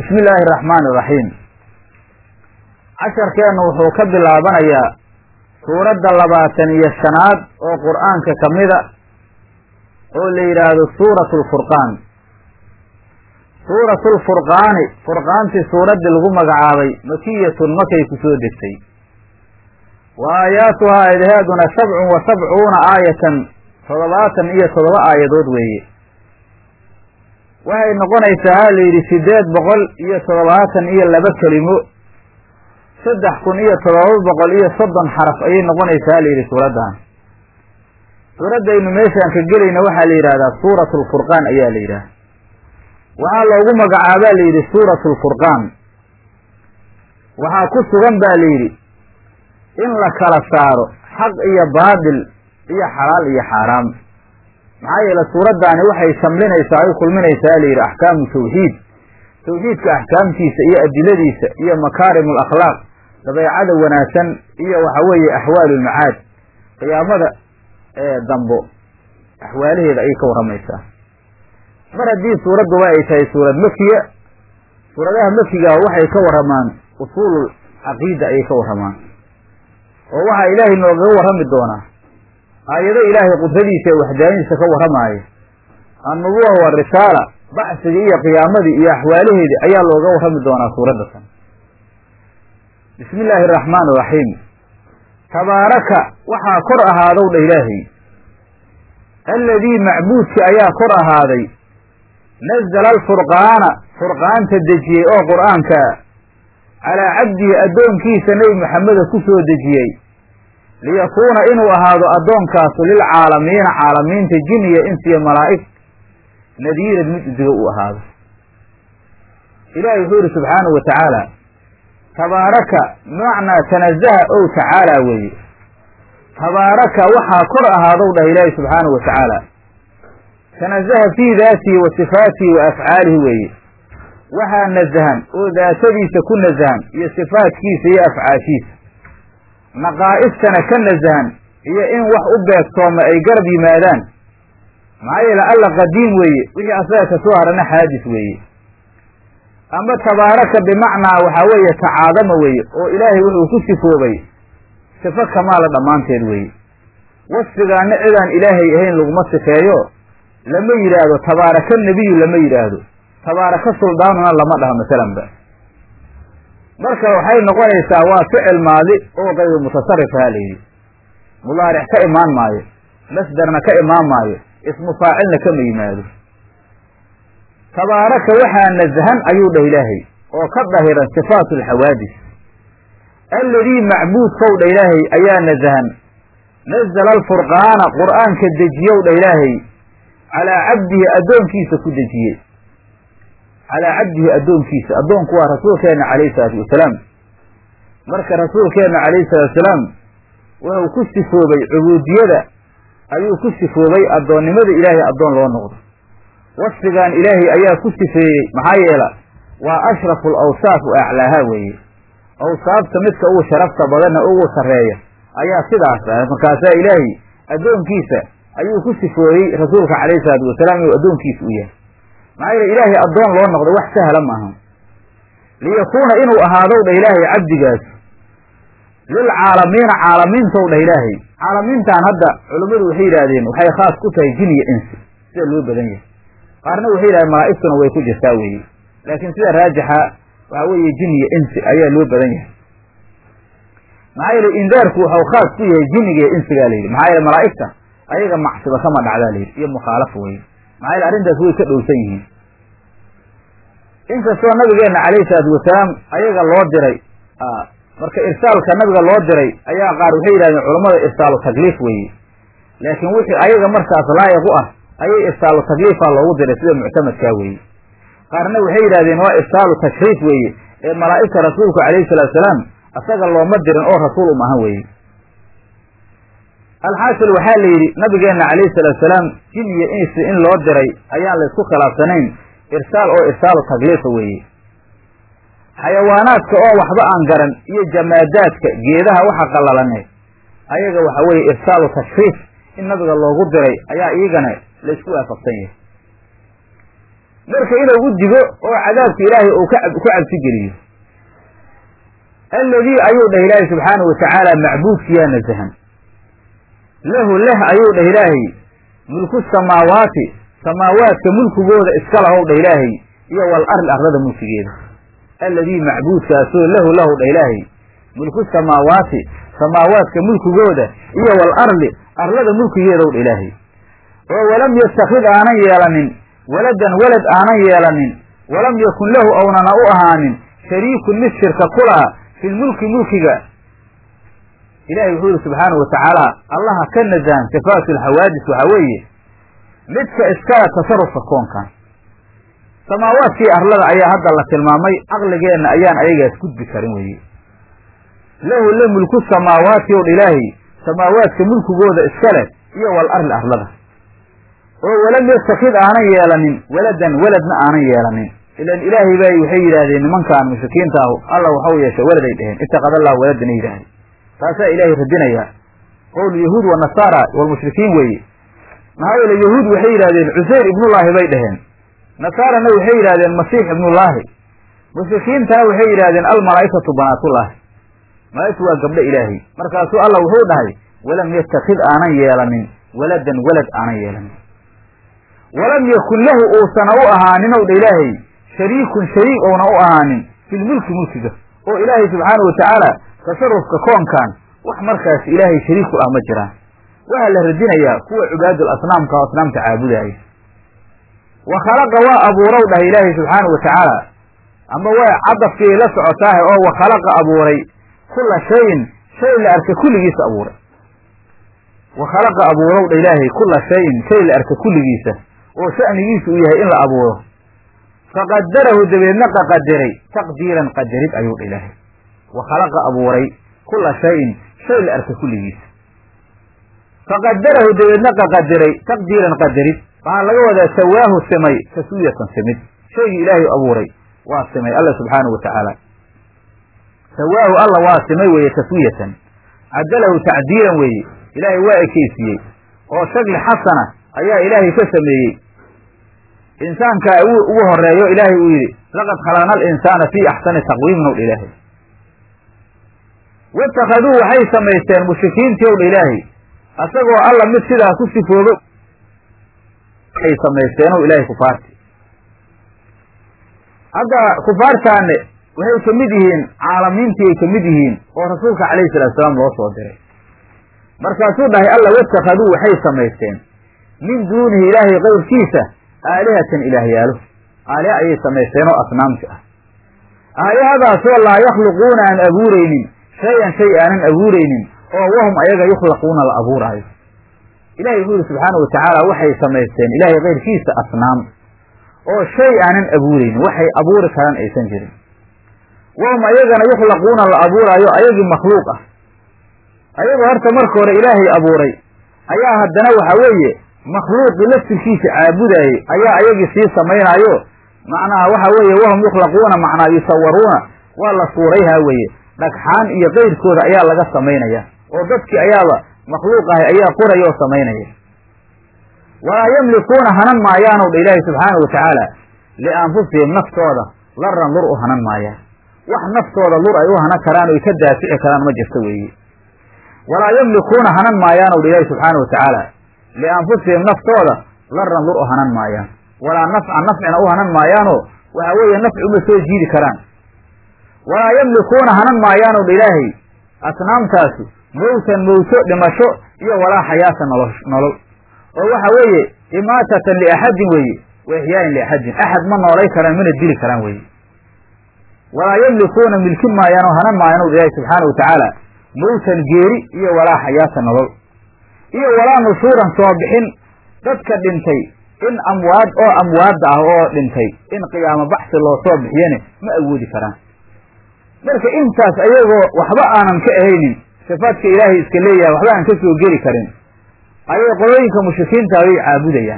bismi illaahi araxmaani iraxiim casharkeennu wuxuu ka bilaabanayaa suuradda labaatan iyo shanaad oo qur'aanka ka mida oo la yidhaahdo suuratu lfurqaan suuratu lfurqaani furqaantii suuraddii lagu magacaabay makiyatun makay ku soo degtay wa aayaatuhaa aayadaheeduna sabcun wa sabcuuna aayatan toddobaatan iyo toddoba aayadood weeye waxay noqonaysaa ha la yidhi siddeed boqol iyo toddobaatan iyo laba kelimo saddex kun iyo toddoba boqol iyo soddon xaraf ayay noqonaysaa ha la yidhi suuraddan suuraddaynu meeshaan ka gelayna waxaa la yidhahdaa suuratu lfurqaan ayaa la yidhaha waxaa loogu magacaabaa la yidhi suuratu lfurqaan waxaa ku sugan baa la yidhi in la kala saaro xaq iyo baadil iyo xalaal iyo xaaraam maxaa yeele suuraddaani waxay shamlinaysaa ay kulminaysaa la yidhi axkaamu tawxiid tawxiidka axkaamtiisa iyo adiladiisa iyo makaarim alakhlaaq dabeecada wanaagsan iyo waxa weeye axwaalu lmacaad qiyaamada dambo axwaalaheeda ayay ka warramaysaa mar haddii suuradduba ay tahay suurad makiya suuradaha makigaa waxay ka warramaan usuulul caqiida ayay ka warramaan oo waxaa ilaahay noogaga warrami doonaa aayado ilaahay qudradiisa ee waxdaanidiisa ka warramaaya annubuwa warisaala bacsigii iyo qiyaamadii iyo axwaalaheedii ayaa looga warrami doonaa suuradda tan bismi illaahi araxmaan iraxiim tabaaraka waxaa kor ahaadow dha ilaahay alladii macbuudki ayaa kor ahaaday nazala alfurqaana furqaanta dejiyey oo qur'aankaa calaa cabdihi addoonkiisa nebi maxameda ku soo dejiyey liyakuuna inuu ahaado addoonkaasu lilcaalamiina caalamiinta jin iyo ins iyo malaa'ig nadiiran mid udigo uu ahaado ilaahay wuxuu yidhi subxaanahu wa tacaala tabaaraka macnaa tanazaha ow tacaala weeye tabaaraka waxaa kor ahaadow dhah ilaahay subxaanahu wa tacaala tanazaha fii daatihi wa sifaatihi wa afcaalihi weeye waxaa nasahan oo daatadiisa ku nasahan iyo sifaatkiisa iyo afcaashiisa naqaa'istana ka nasahan iyo in wax u beegtooma ay garab yimaadaan maxaa yeele alla qadiim weeye wixii asaga ka soo harana xaadis weeye ama tabaaraka bimacnaa waxaa weeye tacaadama weeye oo ilaahay wuxuu ku sifoobay sifo kamaala dhammaanteed weeye wasfigaana cidaan ilaahay ahayn laguma sifeeyo lama yidhaahdo tabaaraka nebiyu lama yidhaahdo tabaaraka suldaanuna lama dhaho masalanba marka waxay noqonaysaa waa ficil maadi oo qayru mutasarrifaha la yidhi mudaaric ka imaan maayo masderna ka imaan maayo ismu faacilna kama yimaado tabaaraka waxaa nasahan ayuu dhah ilaahay oo ka dahiran sifaatu alxawaadis alladii macbuudkow dha ilaahay ayaa nasahan nazala alfurqaana qur'aanka dejiyow dha ilaahay calaa cabdihi addoonkiisa ku dejiyey calaa cabdihi addoonkiisa addoonku waa rasuulkeenna calayhi salaatu wasalaam marka rasuulkeenna calayhi salaatu wasalaam wuxuu ku sifoobay cubuudiyada ayuu ku sifoobay addoonnimada ilaahay addoon loo noqdo wasfigan ilaahay ayaa ku sifeeyey maxaa yeela waa ashrafu alawsaaf wa aclaaha weeye awsaafta midka ugu sharafta badanna ugu sarreeya ayaa sidaas ah markaasaa ilaahay addoonkiisa ayuu ku sifooyey rasuulka calayhi salaatu wasalaam inuu addoonkiisa u yahay maxaa yeele ilaahay addoon loo noqdo wax sahla maaha liyakuuna inuu ahaadow dha ilaahay cabdigaas lilcaalamiina caalamiintow dhah ilaahay caalamiintan hadda culummadu waxay yidhaahdeen waxay khaas ku tahay jin iyo insi sida loo badan yahay qaarna waxay yidhahdeen malaa'igtuna way ku jirtaa weeye laakiin sida raajixa waxaa weeye jin iyo insi ayaa loo badan yahay maxaa yeele indaarku waxau khaas ku yahay jinniga iyo insigaa la yidhi maxaa yeele malaa'igta ayaga macsiba kama dhacdaa la yidhi iyo mukhaalafa weye maxaa yeele arrintaas way ka dhowsan yihiin inkastoo nabigeenna calayhi salaatu wasalaam ayaga loo diray marka irsaalka nabiga loo diray ayaa qaar waxay yidhahdeen culammada irsaalu takliif weeye laakiin wixii ayaga markaas laayiq u ah ayay irsaalu takliifa loogu diray sida muctamadkaa weeye qaarna waxay yidhahdeen waa irsaalu tashriif weeye ee malaa'igta rasuulku calayhi salatu salaam asaga looma dirin oo rasuul um ahan weeye alxaasil waxaa la yidhi nabigeenna calayhi salaatu salaam jin iyo insi in loo diray ayaan la isku khilaafsanayn irsaal oo irsaalu takliifa weeye xayawaanaadka oo waxba aan garan iyo jamaadaadka geedaha waxa qalalane ayaga waxa weeye irsaalu tashriif in nabiga loogu diray ayaa iyagana la isku waafaqsan yahay marka inuu u digo oo cadaabka ilaahay uu ku cabsi geliyo alladii ayuu dhah ilaahay subxaanahu watacaala macbuudkiyaa nasahan lahu leh ayuu dhah ilaahay mulku samaawaati samaawaadka mulkigooda iska lahow dhah ilaahay iyo wal arli arlada mulkigeeda alladii macbuudkaasoo lahu lahu dhah ilaahay mulku samaawaati samaawaadka mulkigooda iyo wal arli arlada mulkigeedaw dha ilaahay oo walam yastakhid aanan yeelanin waladan walad aanan yeelanin walam yakun lahu ownana u ahaanin shariikun mid shirka ku laha fi lmulki mulkiga ilahay wuxuu yihi subxaanahu watacaala allaha ka nasahan sifaatu alxawaadis waxaa weeye midka iskala tasarufka koonkan samaawaadkii arlada ayaa hadda la tilmaamay caqligeenna ayaan ayagaas gudbi karin weye lahu la mulku samaawaati ow dha ilaahay samaawaadka mulkigooda iska leh iyo wal arli arlada oo walam yastakid aanan yeelanin waladan waladna aanan yeelanin ilan ilaahay bay waxay yidhaahdeen nimankaan mushrikiinta ahu alla waxau yeeshay waladay dheheen itakad allahu waladan ay yidhahdeen taasaa ilaahay radinayaa qowl yahuud wa nasaara walmushrikiin weeye maxaa yeele yahuud waxay yidhahdeen cusayr ibnullaahi bay dheheen nasaarana waxay yidhahdeen masiix ibnullaahi mushrikiintana waxay yidhahdeen almalaa'ikatu banaatullaahi malaa'igtu waa gabdho ilaahay markaasuu alla wuxuu dhahay walam yatakid aanan yeelanin waladan walad aanan yeelanin walam yakun lahu uusana u ahaanin ow dha ilaahay shariikun shariik ouna u ahaanin filmulki mulkiga oo ilaahay subxaanahu watacaala tasarufka koonkan wax markaas ilaahay shariiku ah ma jiraan waxaa la radinayaa kuwa cubaadul asnaamka oo asnaamta caabudaaya wa khalaqa waa abuurow dhahay ilaahay subxaanahu watacaala ama waa cadafkii la socotaahe oo wa khalaqa abuuray kula shayin shay la arka kulligiisa abuuray wa khalaqa abuurow dha ilaahay kula shayin shay la arka kulligiisa oo sha'nigiisu uu yahay in la abuuro faqadarahu dabeedna qaqadiray taqdiiran qadarid ayuu dha ilaahay wa khalaqa abuuray kula shayin shay la arka kulligiisa faqadarahu dabeedna qaqadiray taqdiiran qadarid waxaa laga wadaa sawaahu simay taswiyatan simid shaygii ilaahay abuuray waa simay alla subxaanahu watacaala sawaahu alla waa simay weeye taswiyatan cadalahu tacdiilan weeye ilaahay waa ekeysiiyey oo shakli xasana ayaa ilaahay ka sameeyey insaankaa ugu horeeyo ilaahay uu yidhi laqad khalaqna alinsaana fii axsani taqwiimin ow dha ilaahay waittakhaduu waxay samaysteen mushrikiintii ow dha ilaahay asagoo alla mid sidaa ku sifoobo waxay samaysteen ow ilaahay kufaarti hadda kufaartaane waxay ka mid yihiin caalamiintii ay ka mid yihiin oo rasuulka calayhi salatu salaam loo soo diray markaasuu dhahay alla waittakhaduu waxay samaysteen min duunihi ilaahay qayrkiisa aalihatan ilaahyaalo aaliha ayay samaysteen oo asnaamti ah aalihadaasoo laa yakhluquuna aan abuuraynin shay-an shay aanan abuuraynin oo wahum ayaga yukhlaquuna la abuuraayo ilahay wuxuu yihi subxaana wa tacaala waxay samaysteen ilaahay kayrkiisa asnaam oo shay aanan abuuraynin waxay abuuri karaan aysan jirin wahum ayagana yukhlaquuna la abuuraayo ayagii makhluuq ah ayagoo horta marka hore ilaahay abuuray ayaa haddana waxa weeye makhluuqii laftirkiisa caabudaayey ayaa ayagii sii samaynaayo macnaha waxa weeye wahum yukhlaquuna macnaa yusawaruuna waa la suurayhaa weeye dhagxaan iyo kayrkooda ayaa laga samaynaya oo dadkii ayaaba makhluuq ahay ayaa qoraya oo samaynaya walaa yamlikuuna hanan maayaanow dha ilaahi subxaana wa tacaala lianfusihim naftooda laran lur u hanan maayaan wax naftooda lur ay u hanan karaan o ay ka daafici karaan ma jirto weeye walaa yamlikuuna hanan maayaanow dha ilaahi subxaana wa tacaala lianfusihim naftooda laran lur u hanan maayaan walaa nafcan nafcina u hanan maayaanoo waxa weeye nafci uma soo jiidi karaan walaa yamlikuuna hanan maayaanow dha ilaahay asnaamtaasi mowtan mowto dhimasho iyo walaa xayaata nolo nolol oo waxa weeye imaatatan liaxadin weeye wa ixyaain liaxadin axad ma noolay karaan mana dili karaan weeye walaa yamlikuuna milkin maayaan oo hanan maayaan o ilaahi subxaana wa tacaala mowtan geeri iyo walaa xayaata nolol iyo walaa nushuuran soo bixin dadka dhintay in amwaad oo amwaadda ah oo dhintay in qiyaamo baxsi loo soo bixiyane ma awoodi karaan marka intaas ayagoo waxba aanan ka ahaynin sifaadka ilaahay iska leeyahay waxba aan ka soo geli karin ayay qolooyinka mushrikiinta ayay caabudayaan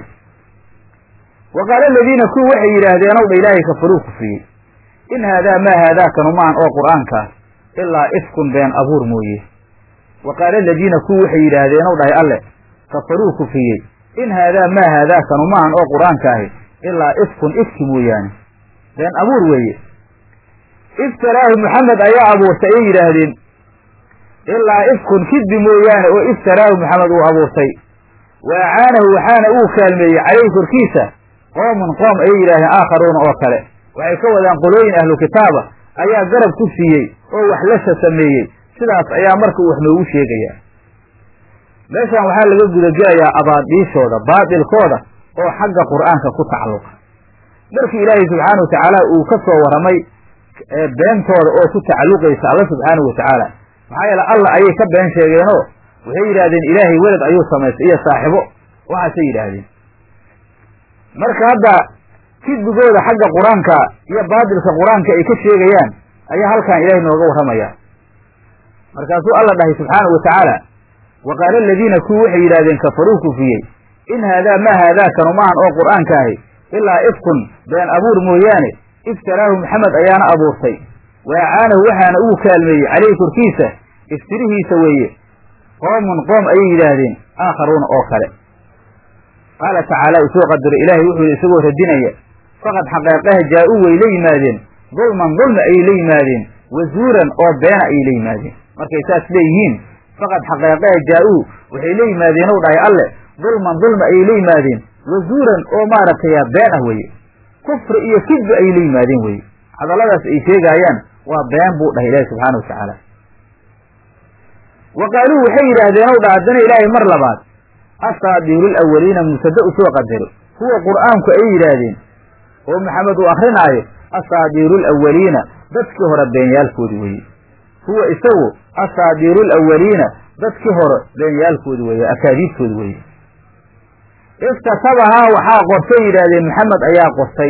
wa qaala aladiina kuwi waxay yidhaahdeen ow dha ilaahay kafaruu kufriyey in haadaa maa haadaakanu maan oo qur'aankaas ilaa ifkun been abuur mooye wa qaala aladiina kuwi waxay yidhaahdeen ow dhahay alle kafaruu kufriyey in haadaa maa haadaakanu maahan oo qur'aanka ahi ilaa ifkun ifki mooyaane been abuur weeye iftaraahu maxamed ayaa abuurtay ayay yidhaahdeen ilaa ifkun kidbi mooyaane oo iftaraahu maxamed uu abuurtay wa acaanahu waxaana uu kaalmeeyey calayhi korkiisa qoomun qoom ayay yidhahdeen aakharuuna oo kale waxay ka wadaan qolooyin ahlu kitaaba ayaa garab ku siiyey oo wax lasha sameeyey sidaas ayaa marka uu wax noogu sheegayaa meeshan waxaa laga gudagelayaa abaadiishooda baatilkooda oo xagga qur'aanka ku tacalluqa markii ilaahay subxaana wa tacaala uu ka soo warramay beentooda oo ku tacalluqaysa alla subxaanahu wa tacaala maxaa yeele alla ayay ka been sheegeenoo waxay yidhaahdeen ilaahay welad ayuu samaystay iyo saaxibo waxaasay yidhaahdeen marka hadda kidbigooda xagga qur-aanka iyo baatilka qur-aanka ay ka sheegayaan ayaa halkan ilaahay nooga warramaya markaasuu alla dhahay subxaanahu wa tacaala wa qaala aladiina kuwi waxay yidhahdeen kafaruu kufriyey in haadaa maa haadaakanu maahan oo qur'aanka ahi ilaa ifkun been abuur mooyaane iftaraahu maxamed ayaana abuurtay wa acaanahu waxaana uu kaalmeeyey caleyhi korkiisa iftirihiisa weeye qoomun qoom ayay yidhaahdeen aakharuuna oo kale qaala tacaala uu soo qadaro ilaahay wuxuu yidhi isagoo radinaya faqad xaqeeqaha jaa-uu way la yimaadeen dulman dulmi ayay la yimaadeen wazuuran oo beena ayay la yimaadeen markay saas leeyihiin faqad xaqeeqaha jaa-uu waxay la yimaadeen ow dhahay alle dulman dulmi ayay la yimaadeen wazuuran oo maaragtay been ah weeye kufri iyo kidbi ayay la yimaadeen weye hadalladaas ay sheegaayaan waa been buu dhahay ilaahi subxaana wa tacaala wa qaaluu waxay yidhaahdeen ow dha haddana ilaahay mar labaad asaadiirul awaliina musade u soo qadaro kuwa qur'aanku ayay yidhaahdeen oo maxamed uu akrinaayo asaadiirul awaliina dadkii hore beenyaalkoodi weeye huwa isagu asaadiirul awaliina dadkii hore beenyaalkoodi weeye akaadiibtoodi weeye iftatabahaa waxaa qortay yidhaahdeen maxamed ayaa qortay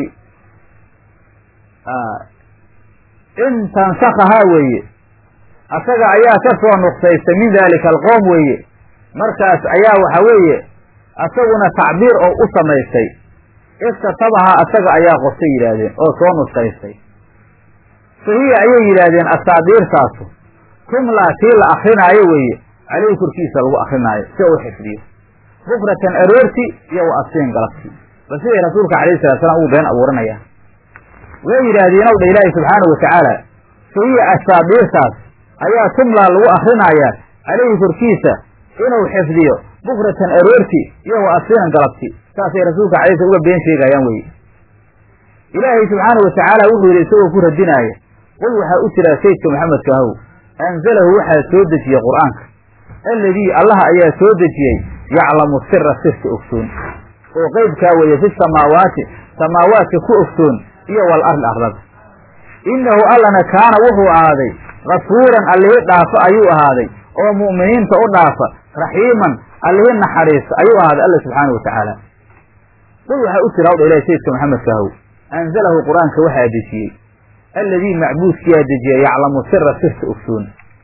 in tansakahaa weeye asaga ayaa ka soo nuqsaystay min daalika alqowm weeye markaas ayaa waxa weeye asaguna tacbiir oo u samaystay iftatabahaa asaga ayaa qortay yidhaahdeen oo soo nuskaystay fahiya ayay yidhaahdeen asaadiirtaasu tumlaa tii la akrinaayo weeye caleyhi korkiisa lagu akrinaayo si u xifdiyo bukratan aroorti iyo wa asiin galabti bal siday rasuulka calayhi salatu slam ugu been abuuranayaan way yidhaahdeen ow dha ilaahi subxaanahu wa tacaala fahiya asaadiirtaas ayaa tumlaa lagu akrinayaa caleyhi korkiisa inuu xifdiyo bukratan aroorti iyo wa asiinan galabti saasay rasuulka calay sl uga been sheegayaan weye ilaahay subxaana wa tacaala wuxuu yidhi isagoo ku radinaaya qul waxaa u jiraa saydka maxamedka ahow anzalahu waxaa soo dejiyey qur'aanka alladii allaha ayaa soo dejiyey yaclamu sira sirka ogsoon oo qeybkaa weeye fi samaawaati samaawaadka ku ogsoon iyo wal arli arlada innahu allana kaana wuxuu ahaaday kafuuran allihii dhaafa ayuu ahaaday oo mu'miniinta u dhaafa raxiiman allihii naxariista ayuu ahaaday alla subxaana wa tacaala qul waxaa u jira awdha ilahi sayidka maxamedka ahow anzalahu qur-aanka waxaa dejiyey alladii macbuudkiyaa dejiyey yaclamu sira sirka ogsoon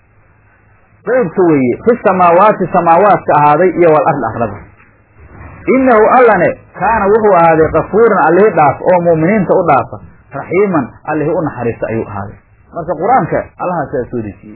qeybka weeye fi samaawaati samaawaadka ahaaday iyo wal arli arlada innahu allane kaana wuxuu ahaaday kafuuran allihii dhaafa oo mu'miniinta u dhaafa raxiiman allihii u naxariista ayuu ahaaday marka qur-aanka allahaasaa soo dejiyey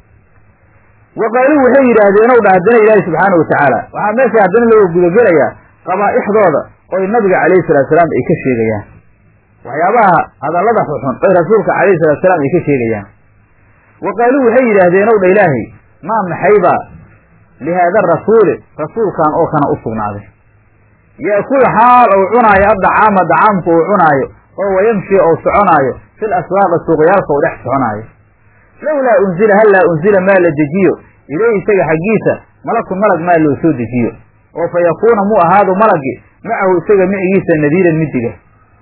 wa qaaluu waxay yidhaahdeen ow dha haddana ilaahi subxaana wa tacaala waxaa meesha haddana looga gudagelayaa qabaa'ixdooda oy nabiga calayhi salatu salaam ay ka sheegayaan waxyaabaha hadallada xuxun oy rasuulka calayhi salatu salaam ay ka sheegayaan wa qaaluu waxay yidhaahdeen ow dha ilaahay maa maxaybaa lihaada rasuuli rasuulkan oo kana u sugnaaday yaakul xaal ou cunaayo addacaama dacaamku uu cunaayo oo wayamshi ou soconaayo fil aswaaqi suuqyaalka u dhex soconaayo lowlaa unzila hallaa unzila maa la dejiyo ileyhi isaga xaggiisa malakun malag maa loo soo dejiyo oo fa yakuuna mu ahaado malagi macahu isaga micigiisa nadiiran midiga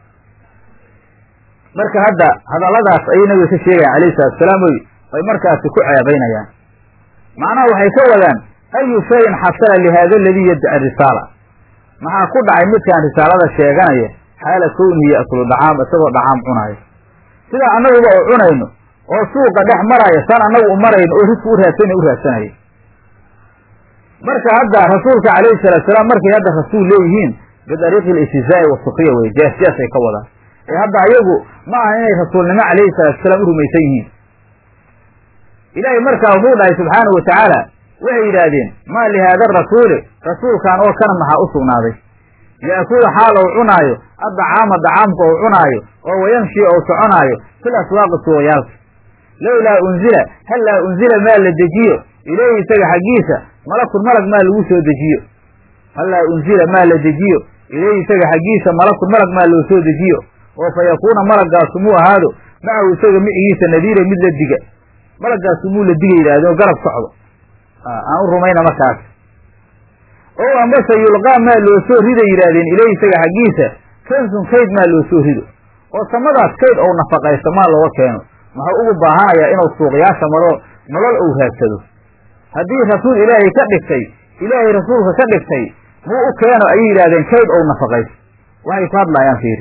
marka hadda hadalladaas ayay nabiga ka sheegayan alayhi salatu salaam oy ay markaasi ku ceebaynayaan macnaha waxay ka wadaan ayu shayin xasala lihaada aladii yaddaci risaala maxaa ku dhacay midkaan risaalada sheeganaya xaala kownihi ya'kulu dhacaam isagoo dhacaam cunaayo sidaa annaguba oo cunayno oo suuqa dhex maraya san annagu u marayno oo risku u raadsana u raadsanaya marka hadda rasuulka calayhi salatu salaam markay hadda rasuul leeyihiin bidariiqi alistizaa'i wasukriya weye jees jeesay ka wadaan ee hadda ayagu ma aha inay rasuulnimo calayhi salatu salaam u rumaysan yihiin ilaahay markaa wuxuu dhahay subxaanahu wa tacaala waxay yidhaahdeen maa lihaada arasuuli rasuulkan oo kana maxaa u sugnaaday ya'kulu xaal ou cunaayo addacaama dacaamka ou cunaayo oo wayamshi ou soconaayo fil aswaaqi suuqyaalka lowlaa unzila hallaa unzila maa la dejiyo ilayhi isaga xaggiisa malakun malag maa lagu soo dejiyo hallaa unzila maa la dejiyo ilayhi isaga xaggiisa malakun malag maa loo soo dejiyo oo fa yakuuna malaggaasu muu ahaado macahu isaga micigiisa nadiira mid la diga malaggaasu muu la diga yidhahdeen oo garab socdo aan u rumayna markaas oo ambase yulqaa maa loo soo rida yidhaahdeen ilayhi isaga xaggiisa kansun kayd maa loo soo rido oo samadaas kayd ou nafaqaysto maa looga keeno muxuu ugu baahanayaa inuu suuqyaasha maro nolol ou raadsado haddii rasuul ilaahay ka dhigtay ilaahay rasuulka ka dhigtay muu u keeno ayay yidhahdeen kayd ou nafaqaysto waxay ku hadlaayaan fiiri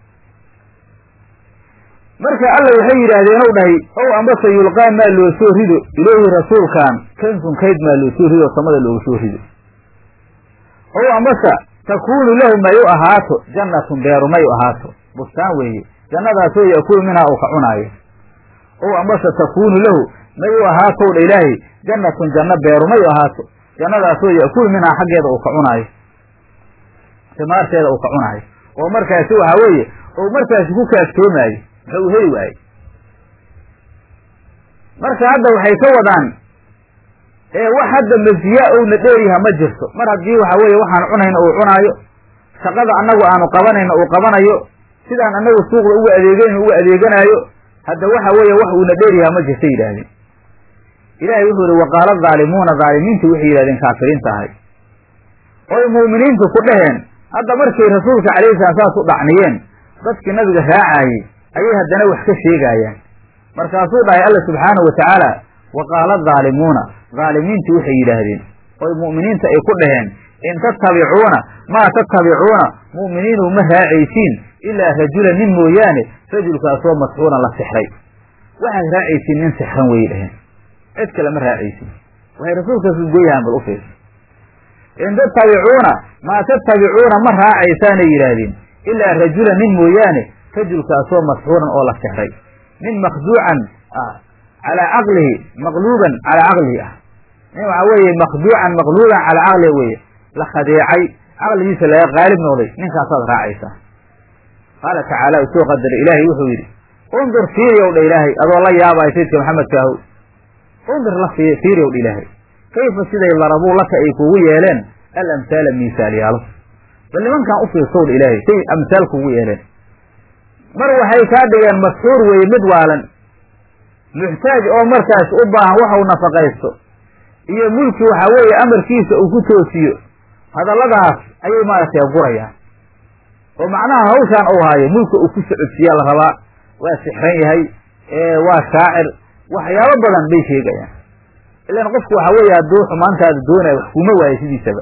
marka alla waxay yidhaahdeen ow dhahay ow ambase yulqaa maa loo soo rido ilayhi rasuulkan kansun kayd maa loo soo rido samada looga soo rido ow ambase takuunu lahu may u ahaato jannatun beeru may u ahaato bustaan weeye jannadaasoo ya'kulu minhaa uu ka cunaayo ow ambase takuunu lahu may u ahaatow dha ilaahay jannatun janno beeru may u ahaato jannadaasoo ya'kulu minhaa xaggeeda uu ka cunaayo timaarteeda uu ka cunaayo oo markaasi waxaa weeye ou markaasi ku kaaftoomaayo muxuu heli waaye marka hadda waxay ka wadaan ee wax hadda masiyaa ouna dheeryaha ma jirto mar haddii waxa weeye waxaan cunayna uu cunaayo shaqada annagu aanu qabanayna uu qabanayo sidaan annagu suuqda uga adeeganayna uga adeeganaayo hadda waxa weeye wax uuna dheeryaha ma jirta yidhaahdeen ilaahay wuxuu yihi waqaala dhaalimuuna dhaalimiintu waxay yidhahdeen kaafiriinta ahay oy mu'miniintu ku dhaheen hadda markay rasuulka calayhi salaam saas u dhacniyeen dadkii nabiga raacaayey ayay haddana wax ka sheegaayaan markaasuu dhahay alla subxaanahu wa tacaala wa qaala dhaalimuuna dhaalimiintu waxay yidhaahdeen oy mu'miniinta ay ku dhaheen in tattabicuuna maa tattabicuuna mu'miniinu ma raacaysiin ilaa rajulan nin mooyaane rajulkaasoo masxuuran la sixray waxaad raacaysiin nin sixran wayay dhaheen cid kale ma raacaysiin waxay rasuulkaas goyahaan bal u fiirsa in tattabicuuna maa tattabicuuna ma raacaysaanay yidhaahdeen ilaa rajulan nin mooyaane rajulkaasoo masxuuran oo la sixray nin makhduucan ah calaa caqlihi maqluuban calaa caqlihi ah nin waxaa weeye makhduucan maqluuban calaa caqlihi weye la khadeecay caqligiisa laga qaalib noqday ninkaasaad raacaysaa qaala tacaala u soo qadaray ilaahay wuxuu yidhi undur fiiriyow dha ilaahay adoo la yaabaya sayidka maxamedkaahu undur la fiiriyow dha ilaahay kayfa siday larabuu laka ay kugu yeeleen al amhaala miisaalyaalo bal nimankan u fiirsow dha ilaahay say amhaal kugu yeeleen mar waxay kaa dhigeen masxuur weeye mid waalan muxtaaj oo markaas u baahan waxau nafaqaysto iyo mulki waxaa weeye amarkiisa uu ku toosiyo hadalladaas ayay maaragtay gurayaan oo macnaha hawshaan uu haayo mulka uu ku socodsiiyaa la rabaa waa sixran yahay waa shaacir waxyaabo badan bay sheegayaan ilaan qofku waxaa weeye hadduu xumaantaada doonaya wax kuma waayo sidiisaba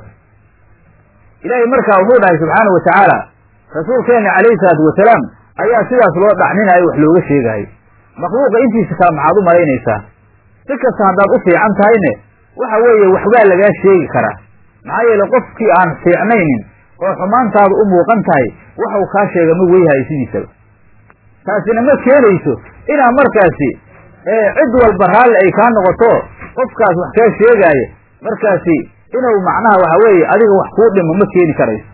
ilaahay markaa wuxuu dhahay subxaanau watacaala rasuulkeena calayhi salaatu wasalaam ayaa sidaas loo dhacninaayo wax looga sheegaayo makhluuqa intiisa kale maxaad u malaynaysaa si kasta haddaad u fiican tahayne waxa weeye waxbaa lagaa sheegi karaa maxaa yeele qofkii aan fiicnaynin oo xumaantaadu u muuqan tahay waxau kaa sheega ma weyhayo sidiisaba taasina ma keenayso inaa markaasi cid walba raalli ay kaa noqoto qofkaas wax kaa sheegaayo markaasi inuu macnaha waxa weeye adiga wax kuu dhimo ma keeni karayso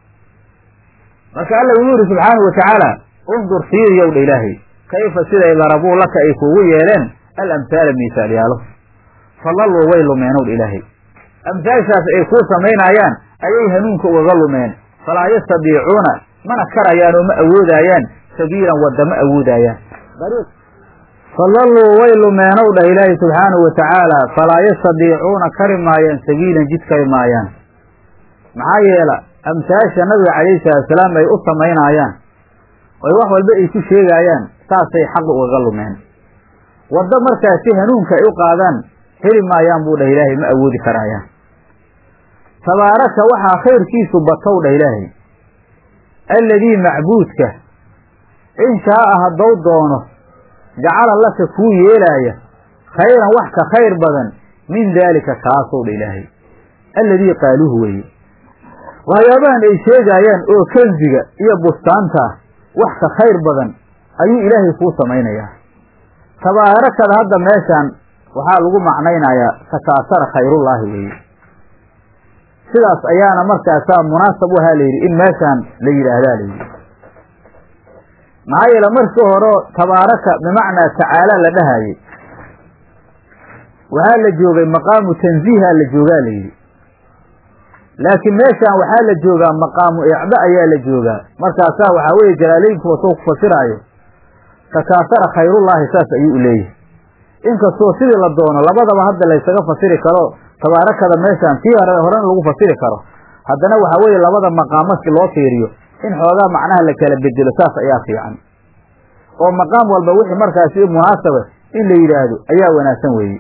marka alla wuxuu yihi subxaanahu watacaala undur fiiriyow dha ilaahay kayfa siday larabuu laka ay kugu yeeleen al amhaala miisaalyaalo fadalluu way lumeenow dha ilaahay amhaashaas ay kuu samaynaayaan ayay hanuunka ugaga lumeen falaa yastadiicuuna mana karayaan oo ma awoodaayaan sabiilan wadda ma awoodaayaan fadalluu way lumeenow dhah ilaahay subxaanahu watacaala falaa yastadiicuuna kari maayaan sabiilan jid kari maayaan maxaa yeela amsaasha nabiga calayhi salaatusalaam ay u samaynaayaan oy wax walba ay ku sheegaayaan saasay xaqa ugaga lumeen waddo markaasi hanuunka ay u qaadaan heli maayaan buu dhah ilaahay ma awoodi karaayaan tabaaraka waxaa khayrkiisu batow dhah ilaahay alladii macbuudka in shaa'a haddou doono jacala laka kuu yeelaaya khayran wax ka khayr badan min daalika kaasow dha ilaahay alladii qaaluuhu weeye waxyaabahan ay sheegaayaan oo kansiga iyo bustaanta wax ka khayr badan ayuu ilaahay kuu samaynayaa tabaarakada hadda meeshaan waxaa lagu macnaynayaa takaasara khayrullaahi weeye sidaas ayaana markaasaa munaasab u ahaa layidhi in meeshaan la yidhaahdaa layidhi maxaa yeele markii hore tabaaraka bimacnaa tacaala la dhahayey waxaa la joogay maqaamu tanziiha la joogaa layidhi laakiin meeshaan waxaa la joogaa maqaamu icdo ayaa la joogaa markaasaa waxaa weeye jalaaleynkuwa soo ku fasiraayo takaasara khayrullaahi saas ayuu u leeyahay inkastoo sidii la doono labadaba hadda laysaga fasiri karo tabaarakada meeshaan tii hore horena lagu fasiri karo haddana waxaa weeye labada maqaam markii loo fiiriyo in xoogaa macnaha la kala bedelo saas ayaa fiican oo maqaam walba wixii markaasi munaasaba in la yidhaahdo ayaa wanaagsan weeye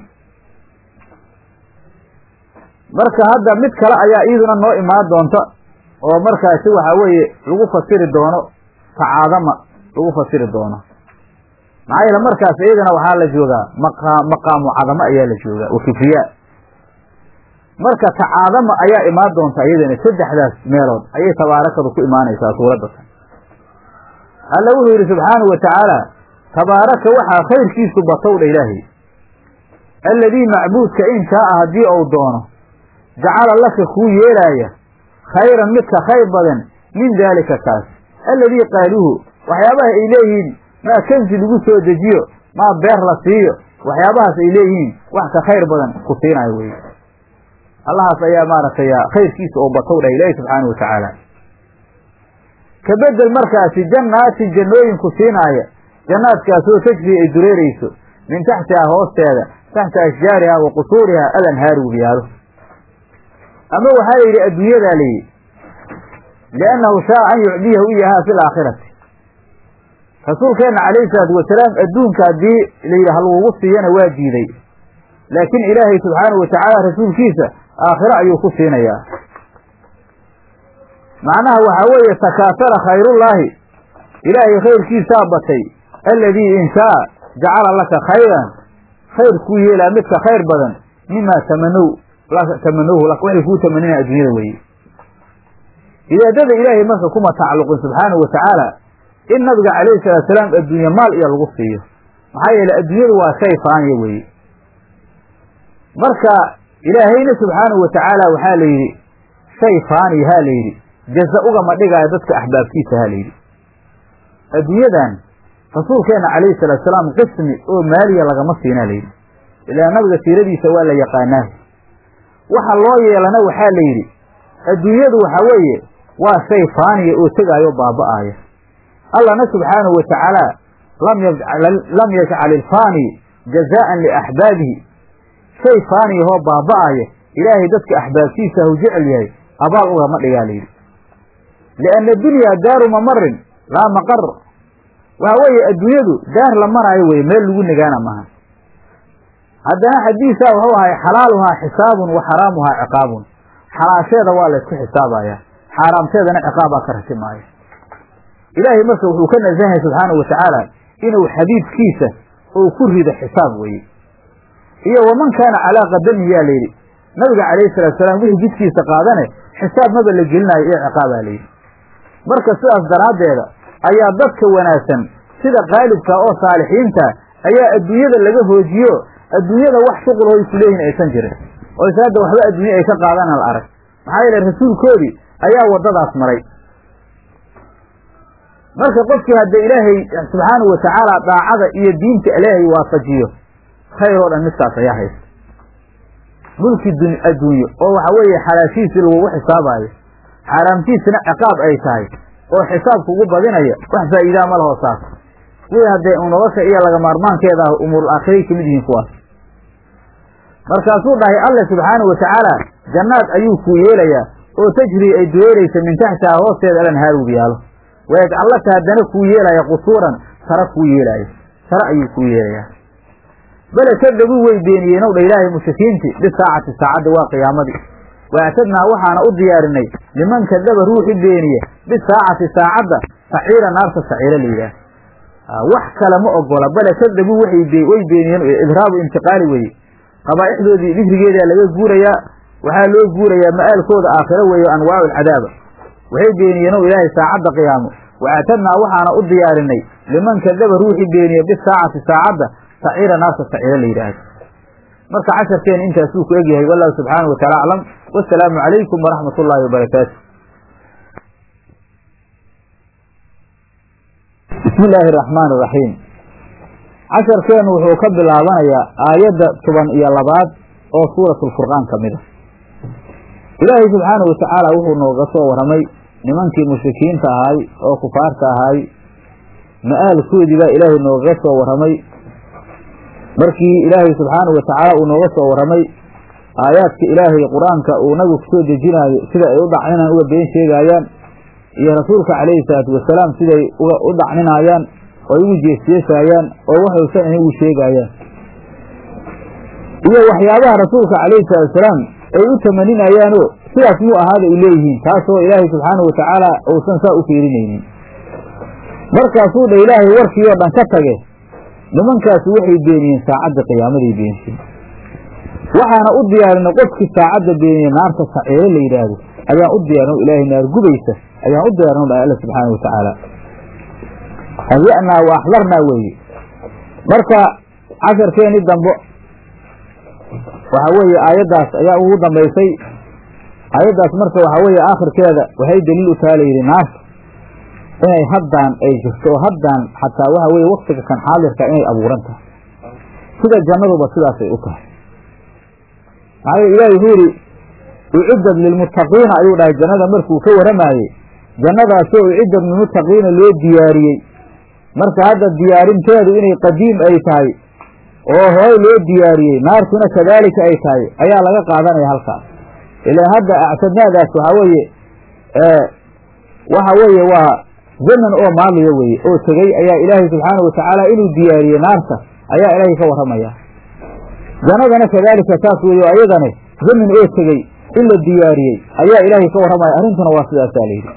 marka hadda mid kale ayaa iyaduna noo imaan doonta oo markaasi waxaa weeye lagu fasiri doono tacaadama lagu fasiri doono maxaa yeele markaas iyadana waxaa la joogaa maqa maqaamu cadamo ayaa la joogaa wa kibriyaa marka tacaadama ayaa imaan doonta iyadana saddexdaas meelood ayay tabaarakadu ku imaanaysaa suuradda tan alla wuxuu yidhi subxaanahu wa tacaala tabaaraka waxaa khayrkiisu batowdha ilaahay alladii macbuudka in shaaa haddii uu doono jacala laka kuu yeelaaya khayran midka khayr badan min daalika kaas alladii qaaluuhu waxyaabaha ay leeyihiin maa kansi lagu soo dejiyo maa beer la siiyo waxyaabahaas ay leeyihiin wax ka khayr badan ku siinayo weye allahaas ayaa maaragtay khayrkiisa oo batow dhah ilaahi subxaanahu watacaala ka bedel markaasi jannaatin jannooyinku siinaaya jannaadkaasoo tajri ay dureerayso min taxtihaa hoosteeda taxta ashjaariha wa qusuuriha alanhaaru wiyaalo ama waxaa la yidhi adduunyadaa layidhi liannahu shaa an yucdiyahu iyahaa fi laakhirati rasuulkeenna calayhi salaatu wasalaam adduunka haddii layidhi halagugu siiyana waa diiday laakiin ilaahay subxaanahu watacaala rasuulkiisa aakhiro ayuu ku siinayaa macnaha waxaa weeye takaasara khayrullaahi ilaahay khayrkiisaa batay alladii in shaa jacala laka khayran khayr kuu yeelaa midka khayr badan mimaa tamanow tamanowhu laka waxay kuu tamanina adduunyada weeye idaadada ilaahay marka kuma tacalluqin subxaanahu watacaala in nabiga calayhi salaatu salaam adduunye maal iyo lagu siiyo maxaa yeele adduunyadu waa shay faaniya weeye marka ilaahayna subxaanahu watacaala waxaa la yidhi shay faaniya ha la yidhi jaza ugama dhigaayo dadka axbaabtiisa ha la yidhi adduunyadan rasuulkeenna calayhi salaatu salaam qismi oo maaliya lagama siinaa la yidhi ilaa nabiga siiradiisa waa la yaqaanaa waxa loo yeelana waxaa la yidhi adduunyadu waxaa weeye waa shay faaniya oo tegaayo baaba'aaya allahna subxaanahu wa tacaala lam yajcal ilfaani jazaa'an liaxbaabihi shay faaniyahoo baaba'aya ilaahay dadka axbaabtiisa hau jecel yahay abaal ugama dhigaa layidhi lianna dunyaa daaru mamarin laa maqar waxa weeye adduunyadu daar la maraayo weye meel lagu negaana maaha haddana xadiisaa wuxuu ahay xalaaluhaa xisaabun wa xaraamuhaa ciqaabun xalaasheeda waa laysku xisaabayaa xaaraamteedana ciqaabbaa ka ratimaaya ilaahay marka wuxuu ka nasahay subxaanahu watacaala inuu xabiibkiisa uu ku rido xisaab weye iyo waman kaana calaa qadamihi yaa layidhi nabiga calayhi salatu salaam wixii jidkiisa qaadane xisaab maba la gelinayo iyo ciqaabaa layidhi marka sidaas daraaddeeda ayaa dadka wanaagsan sida qaalibka oo saalixiinta ayaa adduunyada laga hoojiyo adduunyada wax shuqul oo isu leeyihin aysan jirin oo is hadda waxba adduunye ay ka qaadana la arag maxaa yeele rasuulkoodii ayaa waddadaas maray marka qofkii hadda ilaahay subxaanahu watacaala daacada iyo diinta ilaahay waafajiyo khayr oo dhan midkaas ayaa haysta mulki adduunye oo waxa weeye xalaashiisii lagugu xisaabaayo xaaraamtiisina ciqaab ay tahay oo xisaab kugu badinaya wax faa'iidaa ma laho saas wii haddee nolosha iyo laga maarmaankeeda ah umuurul aakhiray kamid yihiin kuwaas markaasuu dhahay alle subxaanahu watacaala jannaad ayuu kuu yeelayaa oo tajrii ay dureeraysa min taxtiha hoosteeda alanhaar wiyaalo wayajcal laka haddana kuu yeelaya qusuuran sare kuu yeelaayo sare ayuu kuu yeelayaa bale kadabuu way beeniyeen ow dha ilaahay mushrikiintii bisaacati saacadda waa qiyaamadii waactadnaa waxaana u diyaarinay liman kadaba ruuxi beeniye bisaacati saacadda saciira naarta saciiro la yidhaah wax kale ma ogola bale kadabuu way beeniyeen idraabu intiqaali weye qabaa'ixdoodii dhifrigeedaa laga guurayaa waxaa loo guurayaa ma'aalkooda aakhiro weeye anwaacu alcadaaba waxay beeniyeen ow ilaahay saacadda qiyaamo waactadnaa waxaana u diyaarinay liman kadaba ruuxi beeniye bisaacati saacadda saciira naarta saciiro la yidhaahdo marka casharkeena intaasuu ku egyahay wallahu subxaanahu wataala aclam wasalaamu calaykum waraxmat ullaahi wabarakaatu bismi illaahi araxmaan iraxiim casharkeenu wuxuu ka bilaabanayaa aayadda toban iyo labaad oo suuratulfurqaan ka mid a ilaahay subxaanahu watacaala wuxuu nooga soo warramay nimankii mushrikiinta ahaay oo kufaarta ahaay ma-aalkoodii baa ilaahay noogaga soo warramay markii ilaahay subxaanahu watacaala uu nooga soo warramay aayaadka ilaahay qur-aanka uu nabigu kusoo dejinaayo sida ay u dhacninaan uga been sheegaayaan iyo rasuulka calayhi salaatu wasalaam siday u dhacninaayaan oo ay ugu jeesjeesaayaan oo waxaysan ahayn ugu sheegaayaan iyo waxyaabaha rasuulka calayhi salaatu wasalaam ay u tamaninayaanoo sidaas muu ahaada ay leeyihiin taasoo ilaahay subxaanahu watacaala uusan saa u fiirinaynin markaasuu dha ilaahay warkii oo dhan ka tage nimankaasi waxay beeniyeen saacadda qiyaamaday beenshin waxaana u diyaarinay qofkii saacadda beeniye naarta saciiro la yidhaahdo ayaan u diyaarin ilaahay naar gubaysa ayaan u diyaarin dhahay alla subxaana watacaala hayanaa wa axdarnaa weeye marka casharkeeni dambo waxaa weeye aayaddaas ayaa ugu dambaysay aayaddaas marka waxaa weeye aakhirkeeda waxay daliil u taha layidhi naarta inay haddaan ay jirto oo haddaan xataa waxa weye waktiga kan xaadirka inay abuuran tahay sida jannaduba sidaasay u tahay maxaa yeel ilahi wuxuu yidhi ucidad lilmuttaqiina ayuu dhahay jannada markuu ka warramaayey jannadaasoo ucidad lilmuttaqiina loo diyaariyey marka hadda diyaarinteedu inay qadiim ay tahay oo horay loo diyaariyey naartuna kadaalika ay tahay ayaa laga qaadanaya halkaas ilaan hadda actadnaadaas waxaa weeye waxa weeye waa zaman oo maaliya weeye oo tegey ayaa ilaahay subxaanahu watacaala inuu diyaariyey naarta ayaa ilaahay ka warramaya jannadana kadaalika saas weeye o ayadane zamin oo tegey in la diyaariyey ayaa ilaahay ka warramaya arrintuna waa sidaasaa layidhi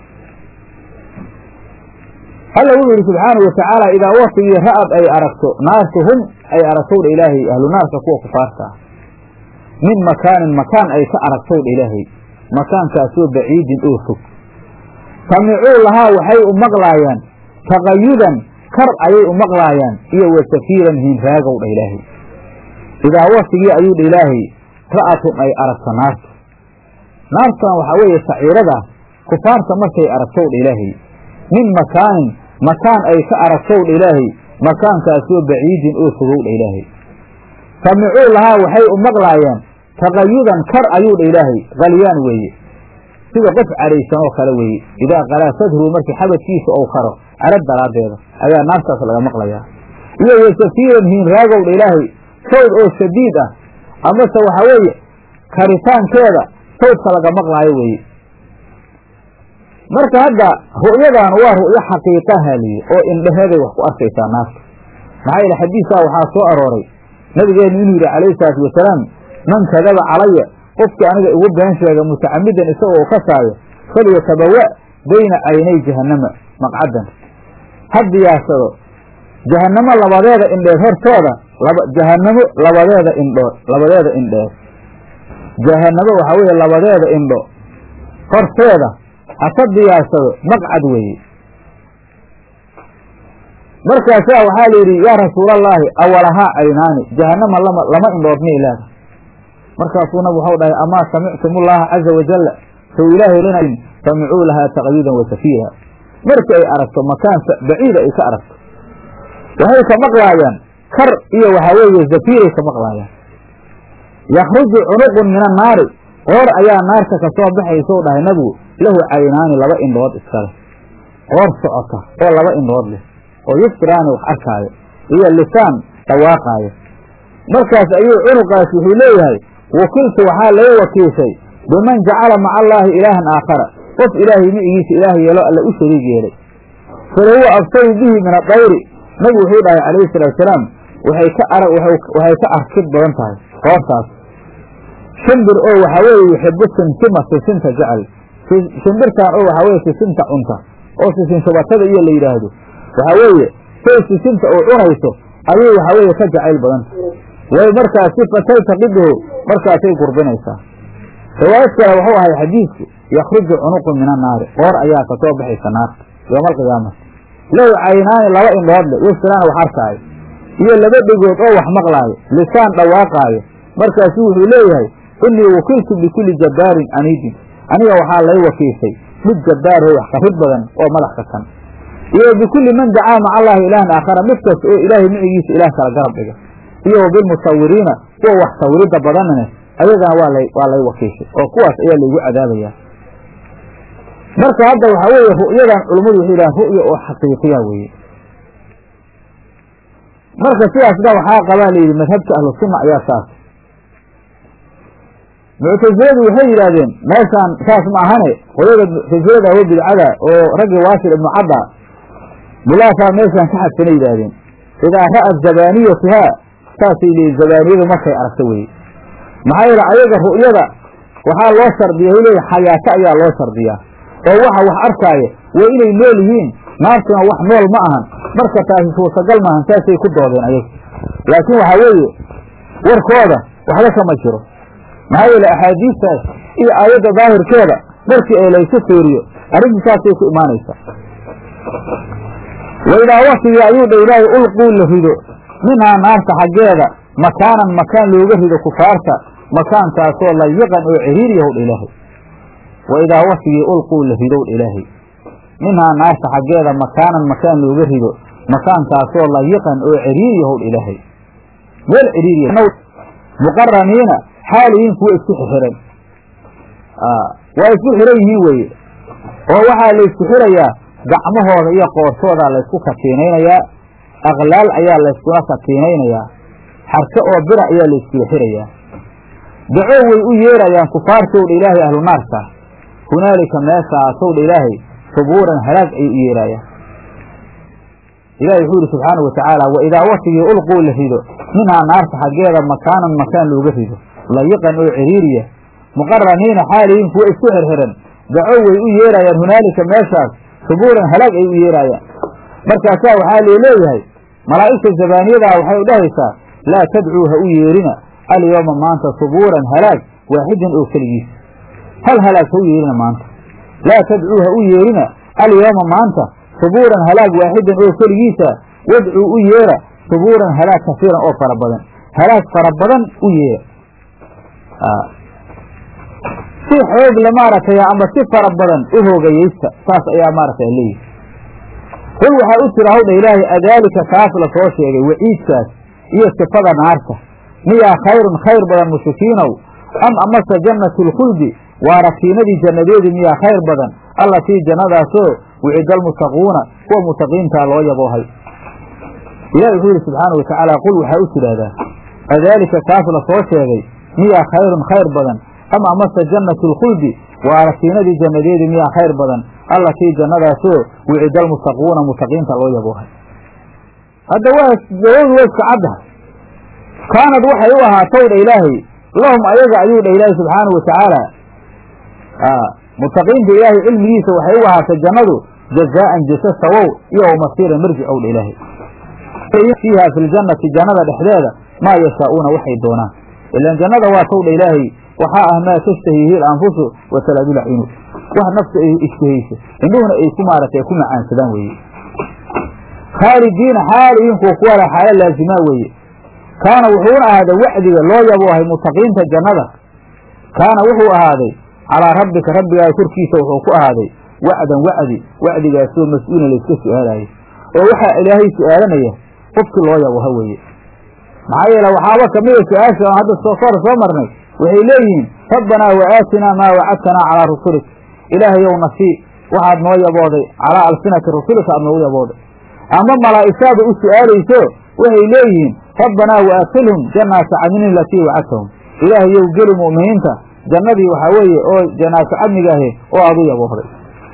alla wuxuu yidhi subxaanahu watacaala idaa waktigii ra'ad ay aragto naartu hum ay aragtowdha ilaahay ahlu naarka kuwa kufaarta ah min makaanin makaan ay ka aragtowdha ilaahay makaankaasoo baciidin oo fog samicuu lahaa waxay u maqlaayaan taqayudan kar ayay u maqlaayaan iyo wa safiiran hiinraagow dha ilaahay idaa waktigii ayuu dha ilaahay ra'atun ay aragto naarta naartan waxaa weeye saciirada kufaarta markay aragtow dha ilaahay min makaanin makaan ay ka aragtow dha ilaahay makaankaasoo baciidin oo fogow dha ilaahay samicuu lahaa waxay u maqlaayaan taqayudan kar ayuu dha ilaahay qalyaan weeye sida qof cadhaysan oo kale weeye idaa qalaa sadhu markii xabadkiisa ou karo cadho daraaddeeda ayaa naartaas laga maqlayaa iyo wa safiiran hiinraagow dha ilaahay sawd oo shadiid ah amase waxaa weeye karitaankeeda sawdka laga maqlaayo weeye marka hadda ru'yadan waa ru'yo xaqiiqaha liyi oo indheheeday wax ku arkaysaa naarta maxaa yeele xadiisaa waxaa soo arooray nabigeenu inuu yidhi calayhi salaatu wasalaam man kadaba calaya qofkii aniga igu been sheega mutacamidan isagoo ka saayo falyatabawa bayna caynay jahannama maqcadan ha diyaarsado jahannamo labadeeda indheed hortooda jahannamo labadeeda indhood labadeeda indheed jahannamo waxaa weeye labadeeda indho horteeda haka diyaarsado maqcad weeye markaasaa waxaa la yidhi yaa rasuulallaahi awalahaa caynaani jahannama lama lama indhood miyay leedahay markaasuu nabig waxau dhahay amaa samictum ullaaha caza wajalla sow ilaahay linayn samicuu lahaa taqyudan wa safiira markii ay aragto makaan baciida ay ka aragto waxay ka maqlaayaan kar iyo waxaa weeye zafiiray ka maqlaayaan yakhruju cunuqun min annaari qoor ayaa naarta ka soo baxaysou dhahay nabigu lahu caynaani laba indhood iskale qoor socota oo laba indhood leh oo yusfiraani wax arkaayo iyo lisaan dhawaaqaayo markaas ayuu cunuqaas wuxuu leeyahay wakiltu waxaa laga wakiishay biman jacala maca allaahi ilaahan aakhara qof ilaahay micigiisa ilaah yeelo alla u shariig yeelay falahuwa absaru bihi min adayri nabigu wuxuu dhahay calayhi salaatusalaam waxay ka arag waxay ka arkid badan tahay qoortaas shimbir oo waxaa weeye yuxibu simsima sisinta jecel shimbirtaan oo waxaa weye sisinta cunta oo sisin shubatada iyo la yidhaahdo waxaa weeye say sisinta oo cunayso ayay waxaa weeye ka jacayl badanta way markaasi fataltaqiduhu markaasay gurbinaysaa riwaayad kale wuxuu ahay xadiidku yakhruju cunuqun min annaari qoor ayaa ka soo baxaysa naarta yooma alqiyaamati lahu caynaani laba indhood le yasiraan wax arkaayo iyo laba dhegood oo wax maqlaayo lisaan dhawaaqaayo markaasuu wuxuu leeyahay innii wakiltu bikulli jabbaarin aniidin aniga waxaa lay wakiishay mid jabbaar oo wax qarrid badan oo madax kakan iyo bikulli man dacaa maca allaahi ilaahan aakhara mid kasta oo ilaahay micigiisa ilaah kala garab dhiga iyo wa bilmusawiriina kuwa wax sawiridda badanne ayagana waa lay waa lay wakiishay oo kuwaas ayaa laygu cadaabayaa marka hadda waxaa weeye ru'yadan culummadu waxay yidhahaan ru'ya oo xaqiiqiya weeye marka sidaasna waxaa qabaa layidhi madhabka ahlu sunna ayaa saas muctasiladu waxay yidhaahdeen meeshaan saas ma ahane qoyada muctasilada oo bidcada oo raggii waasil ibnu cadda bilaasaa meeshaan ka xadsanay yidhaahdeen idaa ra'at zabaaniyatuhaa saasay leeyiin zabaaniyadu markay aragto weye maxaa yeele ayaga ru'yada waxaa loo shardiya hay leeyiin xayaato ayaa loo shardiyaa oo waxa wax arkaaya waa inay nool yihiin naartuna wax nool ma ahan marka taasi suurtagal maahan saasay ku doodeen ayagu laakiin waxaa weeye warkooda waxba kama jiro maxaa yeele axaadiistaas iyo aayadda daahirkeeda markii ee laysu fiiriyo arrintu saasay ku imaanaysaa waidaa waktigii ayuu dha ilaahay ulquu la rido minhaa naarta xaggeeda makaanan makaan looga rido kufaarta makaankaasoo layiqan oo ciriiri yahow dha ilaahay waidaa waktigii ulquu la ridow dha ilaahay minhaa naarta xaggeeda makaanan makaan looga rido makaankaasoo layiqan oo ciriiri yahow dha ilaahay meel ciriiriya muqaraniina xaaliyiin kuwa isku xixiran waa isku xiran yihiin weeye oo waxaa laysku xirayaa gacmahooda iyo qoortoodaa laysku katiinaynayaa aqlaal ayaa layskula katiinaynayaa xarke oo bira ayaa layskula xirayaa daco way u yeerayaan kufaartowdha ilaahay ahlu naarka hunaalika meeshaasowdha ilaahay subuuran halaag ay u yeeraayaan ilahi wuxuu yihi subxaanau watacaala wa idaa waktigii ulquu la rido minhaa naarta xaggeeda makaanan makaan looga rido layiqan oo ciriiriya muqaraniina xaaliyiin kuwa isku xirxiran daco way u yeerayaan hunaalika meeshaas subuuran halaag ay u yeeraayaan markaasaa waxaa lee leeyahay malaa'igta zabaaniyadaa waxay u dhahaysaa laa tadcuu ha u yeerina alyowma maanta subuuran halaag waaxidan oo keligiisa hal halaag ha u yeerina maanta laa tadcuu ha u yeerina alyowma maanta subuuran halaag waaxidan oo keligiisa wadcuu u yeera subuuran halaag kasiiran oo fara badan halaag fara badan u yeera si xoog le maaragtay ama si fara badan u hoogayeysta saas ayaa maaragtay leeyihi qul waxaa u tira hawdha ilaahay adaalika kaas la soo sheegay waciidkaas iyo sifada naarta miyaa khayrun khayr badan mushrikiinow am amase jannatu lkhuldi waa rakiinadii jannadeedii miyaa khayr badan allatii jannadaasoo wicida almuttaquuna kuwa mutaqiintaa loo yaboohay ilahi wuxuu yihi subxaana wa tacaala qul waxaa u tidhaahdaa adaalika kaas la soo sheegay miyaa khayrun khayr badan am amase jannatu lkhuldi waa rakiinadii jannadeedii miyaa khayr badan allatii jannadaasoo wicida almuttaquuna mutaqiinta loo yaboohay hadda waa jawadu waa iska caddahay kaanad waxay u ahaatow dha ilaahay lahum ayaga ayuu dha ilaahay subxaanau watacaala mutaqiinta ilaahay cilmigiisa waxay u ahaatay jannadu jazaa'an jasa sawow iyo wamasiiran marjic ow dha ilaahay fiiha fi ljannati jannada dhexdeeda maa yashaa'uuna waxay doonaan ilaan jannada waa tow dha ilaahay waxaa ah maa tashtahiihi alanfusu wa talaadul acyunu wax nafta ay ishtahayso indhuhuna ay ku maaratay ku macaansadaan weeye khaalidiina xaaliyiin kuwa kuwa la xaalo laazimaa weeye kaana wuxuuna ahaaday wacdiga loo yaboohay mutaqiinta jannada kaana wuxuu ahaaday calaa rabbika rabbigaaga korkiisa wuxuu ku ahaaday wacdan wacdi wacdigaasoo mas-uulan layska su-aalayo oo waxaa ilaahay su-aalanaya qofkii loo yabooha weeye maxaa yeele waxaaba kamida su-aasha aan hadda soo kor soo marnay waxay leeyihiin rabbanaa wa aatinaa maa wacadtanaa calaa rusulik ilaahayow nasii waxaad noo yabooday calaa alsinati rusulika aad noogu yabooday ama malaa'igtaada u su-aalayso waxay leeyihiin rabbanaa wa adkhilhum jannaata cadnin alatii wacadtahum ilaahayow geli mu'miniinta jannadii waxaa weeye oo janaato cadniga ahe oo aad u yaboohday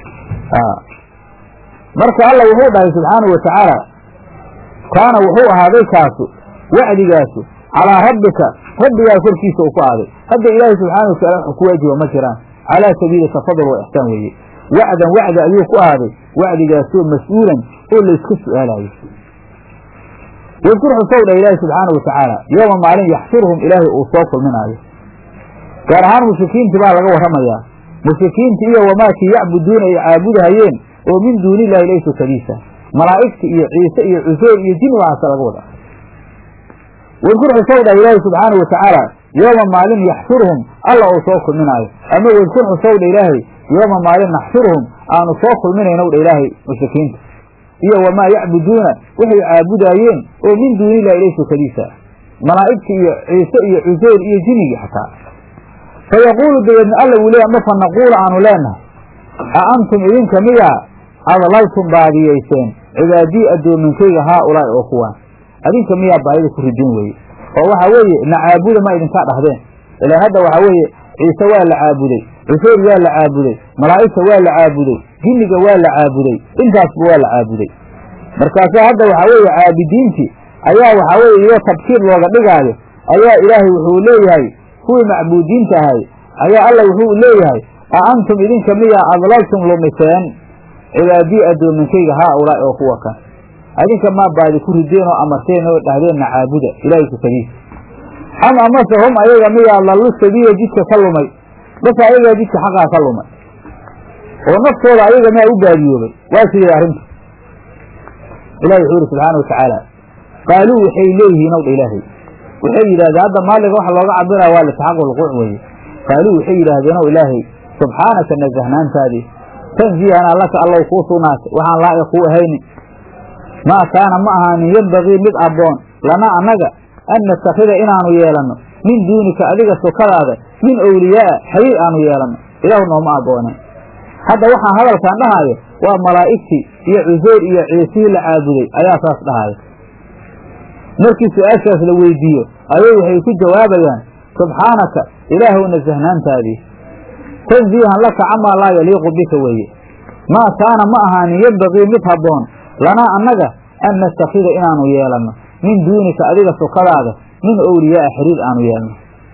marka alla wuxuu dhahay subxaanau wa tacaala kaana wuxuu ahaaday kaasu wacdigaasu calaa rabbika rabbigaa korkiisa uu ku aaday hadda ilaahay subxaana wataala wax ku waajiba ma jiraan calaa sabiili tafadul wa ixsaan weeye wacdan wacdi ayuu ku ahaaday wacdigaasoo mas-uulan oo layska su-aalayo wadkur xusow dha ilaahi subxaana wa tacaala yooma maalin yaxshuruhum ilaahay uu soo kulminaayo gaar ahaan mushrikiintii baa laga warramayaa mushrikiinti iyo wamaakii yacbuduuna ay caabudahayeen oo min duuni illaahi laysu kadiisa malaa'igta iyo ciise iyo cuseyr iyo jin waxaasa laga wadaa wadkur xusow dhah ilaahi subxaana wa tacaala yooma maalin yaxshuruhum alla uu soo kulminaayo ama wadkur xusowdha ilaahay yooma maalin naxshuruhum aanu soo kulminaynowdha ilaahay mushrikiinta iyo wamaa yacbuduuna waxay caabudaayeen oo min duunillahi ilay sokadiisa ah malaa'igta iyo ciise iyo cuseyr iyo jinigii xataa fa yaquulu dabeedna alla wuu leeya ma fa naquulu aanu leenahay a antum idinka miyaa adlaltum baadiyayseen cibaadii addoominkayga haa ulaa'i oo kuwaan adinka miyaa baadida ku ridin weeye oo waxaa weeye na caabuda ma idinkaa dhahdeen ilaan hadda waxaa weeye ciise waa la caabuday cuseyr waa la caabuday malaa'igta waa la caabuday jinniga waa la caabuday intaasba waa la caabuday markaasaa hadda waxaa weeye caabidiintii ayaa waxaa weeye iyoo tabkiir looga dhigaayo ayaa ilaahay wuxuu leeyahay kuwii macbuudiinta ahay ayaa alla wuxuu leeyahay a antum idinka miyaa adlaltum lumiseen cibaadii addoominkayga haa ulaa'i oo kuwa kan adinka maa baadi ku rideen oo amarteen oo dhahdeenna caabuda ilaahay sukadiisa am amase hum ayaga miyaa lallu sabiila jidka ka lumay base ayagaa jidka xaqaa ka lumay oo naftooda ayaga miyaa u baadiyoobay waa sidee arrinta ilahi wuxuu yidhi subxaana watacaala qaaluu waxay leeyihiin owdha ilaahay waxay yidhahdeen hadda maaliga waxa looga cabiraya waa lisxaaqu lquuc weeye qaaluu waxay yidhaahdeen ow ilaahay subxaanaka nasahnaantaadii tanziihanaa laka allow kuu sugnaatay waxaan laa'iq kuu ahaynin maa kaana ma ahaanin yembagii mid abboon lanaa annaga an nastakhida inaanu yeelanno min duunika adiga sokadaada min owliyaa'a xiriir aanu yeelanno ilaahu nooma abbooneen hadda waxaan hadalkaan dhahaayo waa malaa'igtii iyo cuseyr iyo ciisihii la caabuday ayaa saas dhahaya markii su-aashaas la weydiiyo ayay waxay ku jawaabayaan subxaanaka ilaahow nasahnaantaadii tanziihan laka camaa laa yaliiqu bika weeye maa kaana ma ahaanin yembagii mid habboon lanaa annaga an nastakhida inaanu yeelanno min duunika adiga sokadaada min owliyaa'a xiriir aanu yeelno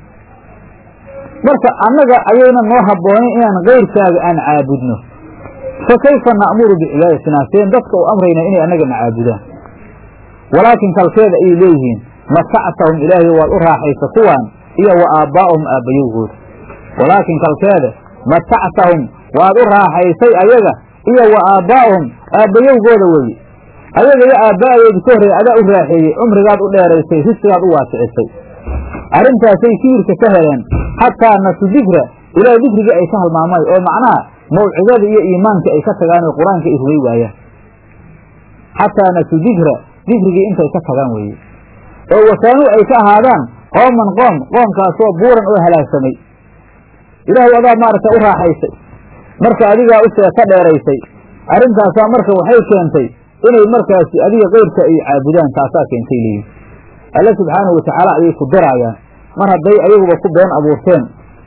marka annaga ayayna noo habboonayn inaan kayrkaaga aan caabudno fa kayfa na'muru bicibaadatinaa seen dadka u amraynaa inay annagana caabudaan walaakin kalkeeda ayay leeyihiin matactahum ilaahay waad u raaxaysa kuwaan iyo wa aabbaa'ahum aabbayowgooda walaakin kalkeeda matactahum waad u raaxaysay ayaga iyo wa aabbaa'ahum aabbayowgooda weeye ayaga iyo aabba'adoodi ka horreey adaa u raaxeeyey cumrigaad u dheeraysay risqigaad u waasicisay arrintaasay kibirka ka heleen xataa nasu dikra ilaa dikrigii ay ka halmaamay oo macnaha mawcidada iyo iimaanka ay ka tagaan oo qur-aanka ay rugay waayaan xataa nasu dikra dikrigii intay ka tagaan weeye oo wasaanuu ay ka ahaadaan qooman qoom qoomkaasoo buuran oo halaagsamay ilaahay adaa maaragta u raaxaysay marka adigaa u seeka dheeraysay arrintaasaa marka waxay keentay inay markaasi adiga keyrka ay caabudaan taasaa keentay leeyihin alle subxaanahu watacaala ayay ku daraayaan mar hadday ayaguba ku been abuurteen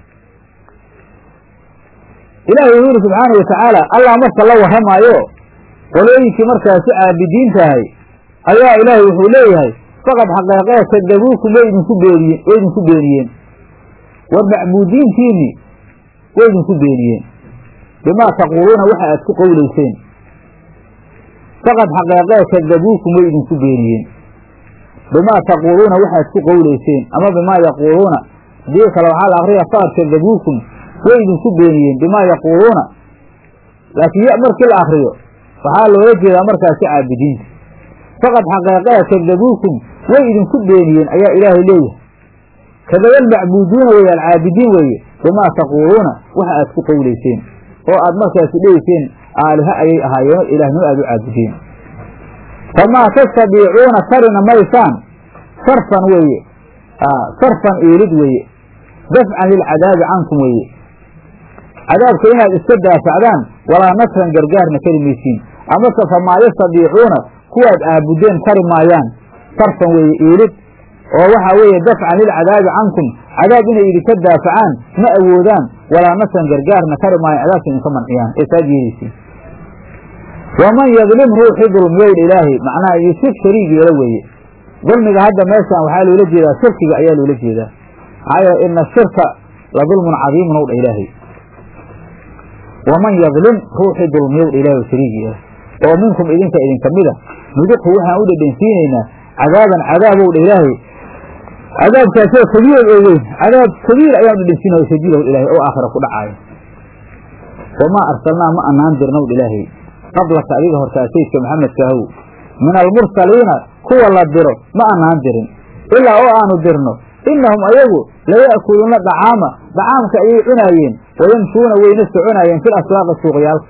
ilaahay wuxuu yidhi subxaanahu watacaala allah marka la warramaayo qolooyinkii markaasi caabidiintahay ayaa ilaahay wuxuu leeyahay faqad xaqeeqee kadabuukum way idinku beeniyen way idinku beeniyeen war macbuudiintiinii way idinku beeniyeen bimaa taquuluuna waxa aad ku qowlayseen faqad xaqeeqee kadabuukum way idinku beeniyeen bimaa taquuluuna waxaad ku qowlayseen ama bimaa yaquuluuna hadii kale waxaa la akriya faqad kadabuukum way idinku beeniyeen bimaa yaquuluuna laakiin ya markii la akriyo waxaa loola jeedaa markaasi caabidiinta faqad xaqeeqee kadabuukum way idinku beeniyeen ayaa ilaahay leeyahay kadaba almacbuuduuna weeye alcaabidiin weeye bimaa taquuluuna waxa aad ku qowlayseen oo aad markaasi dhegeyseen aaliha ayay ahaayeen oo ilaahnimo aad u caabudeen famaa tastadiicuuna karina maysaan sarfan weeye sarfan iilid weeye dafcan lilcadaabi cankum weeye cadaabka inaad iska daafacdaan walaa nasran gargaarna kari maysiin amase famaa yastadiicuuna kuwaad aabudeen kari maayaan sarfan weeye iilid oo waxaa weeye dafcan lilcadaabi cankum cadaab inay idinka daafacaan ma awoodaan walaa nasran gargaarna kari maayan cadaabka idinka manciyaan ee saad yeeleysiin waman yadlim ruuxii dulmiyowdha ilaahay macnaha yushrik shariig yeelo weeye dulmiga hadda meeshaan waxaa loola jeedaa shirkiga ayaa loola jeedaa maxaa yeele ina ashirka la dulmun cadiimun owdha ilaahay waman yadlim ruuxii dulmiyowdha ilaahay oo shariig yeelo oo minkum idinka idinka mida nuduqhu waxaan u dhedhensiinaynaa cadaaban cadaabowdha ilaahay cadaabkaasoo kabiir oo weyn cadaab kabiir ayaan dhedhensiinaya shadiidow ilaahay oo aakhira ku dhacaayo wamaa arsalnaa ma anaan dirnowdha ilaahay qablaka adiga hortaa sayidka maxamedkaahow min almursaliina kuwa la diro ma anaan dirin ilaa oo aanu dirno innahum ayagu laya'kuluuna dacaama dacaamka ayay cunaayeen wayamshuuna wayna soconaayeen fil aswaaqi suuqyaalka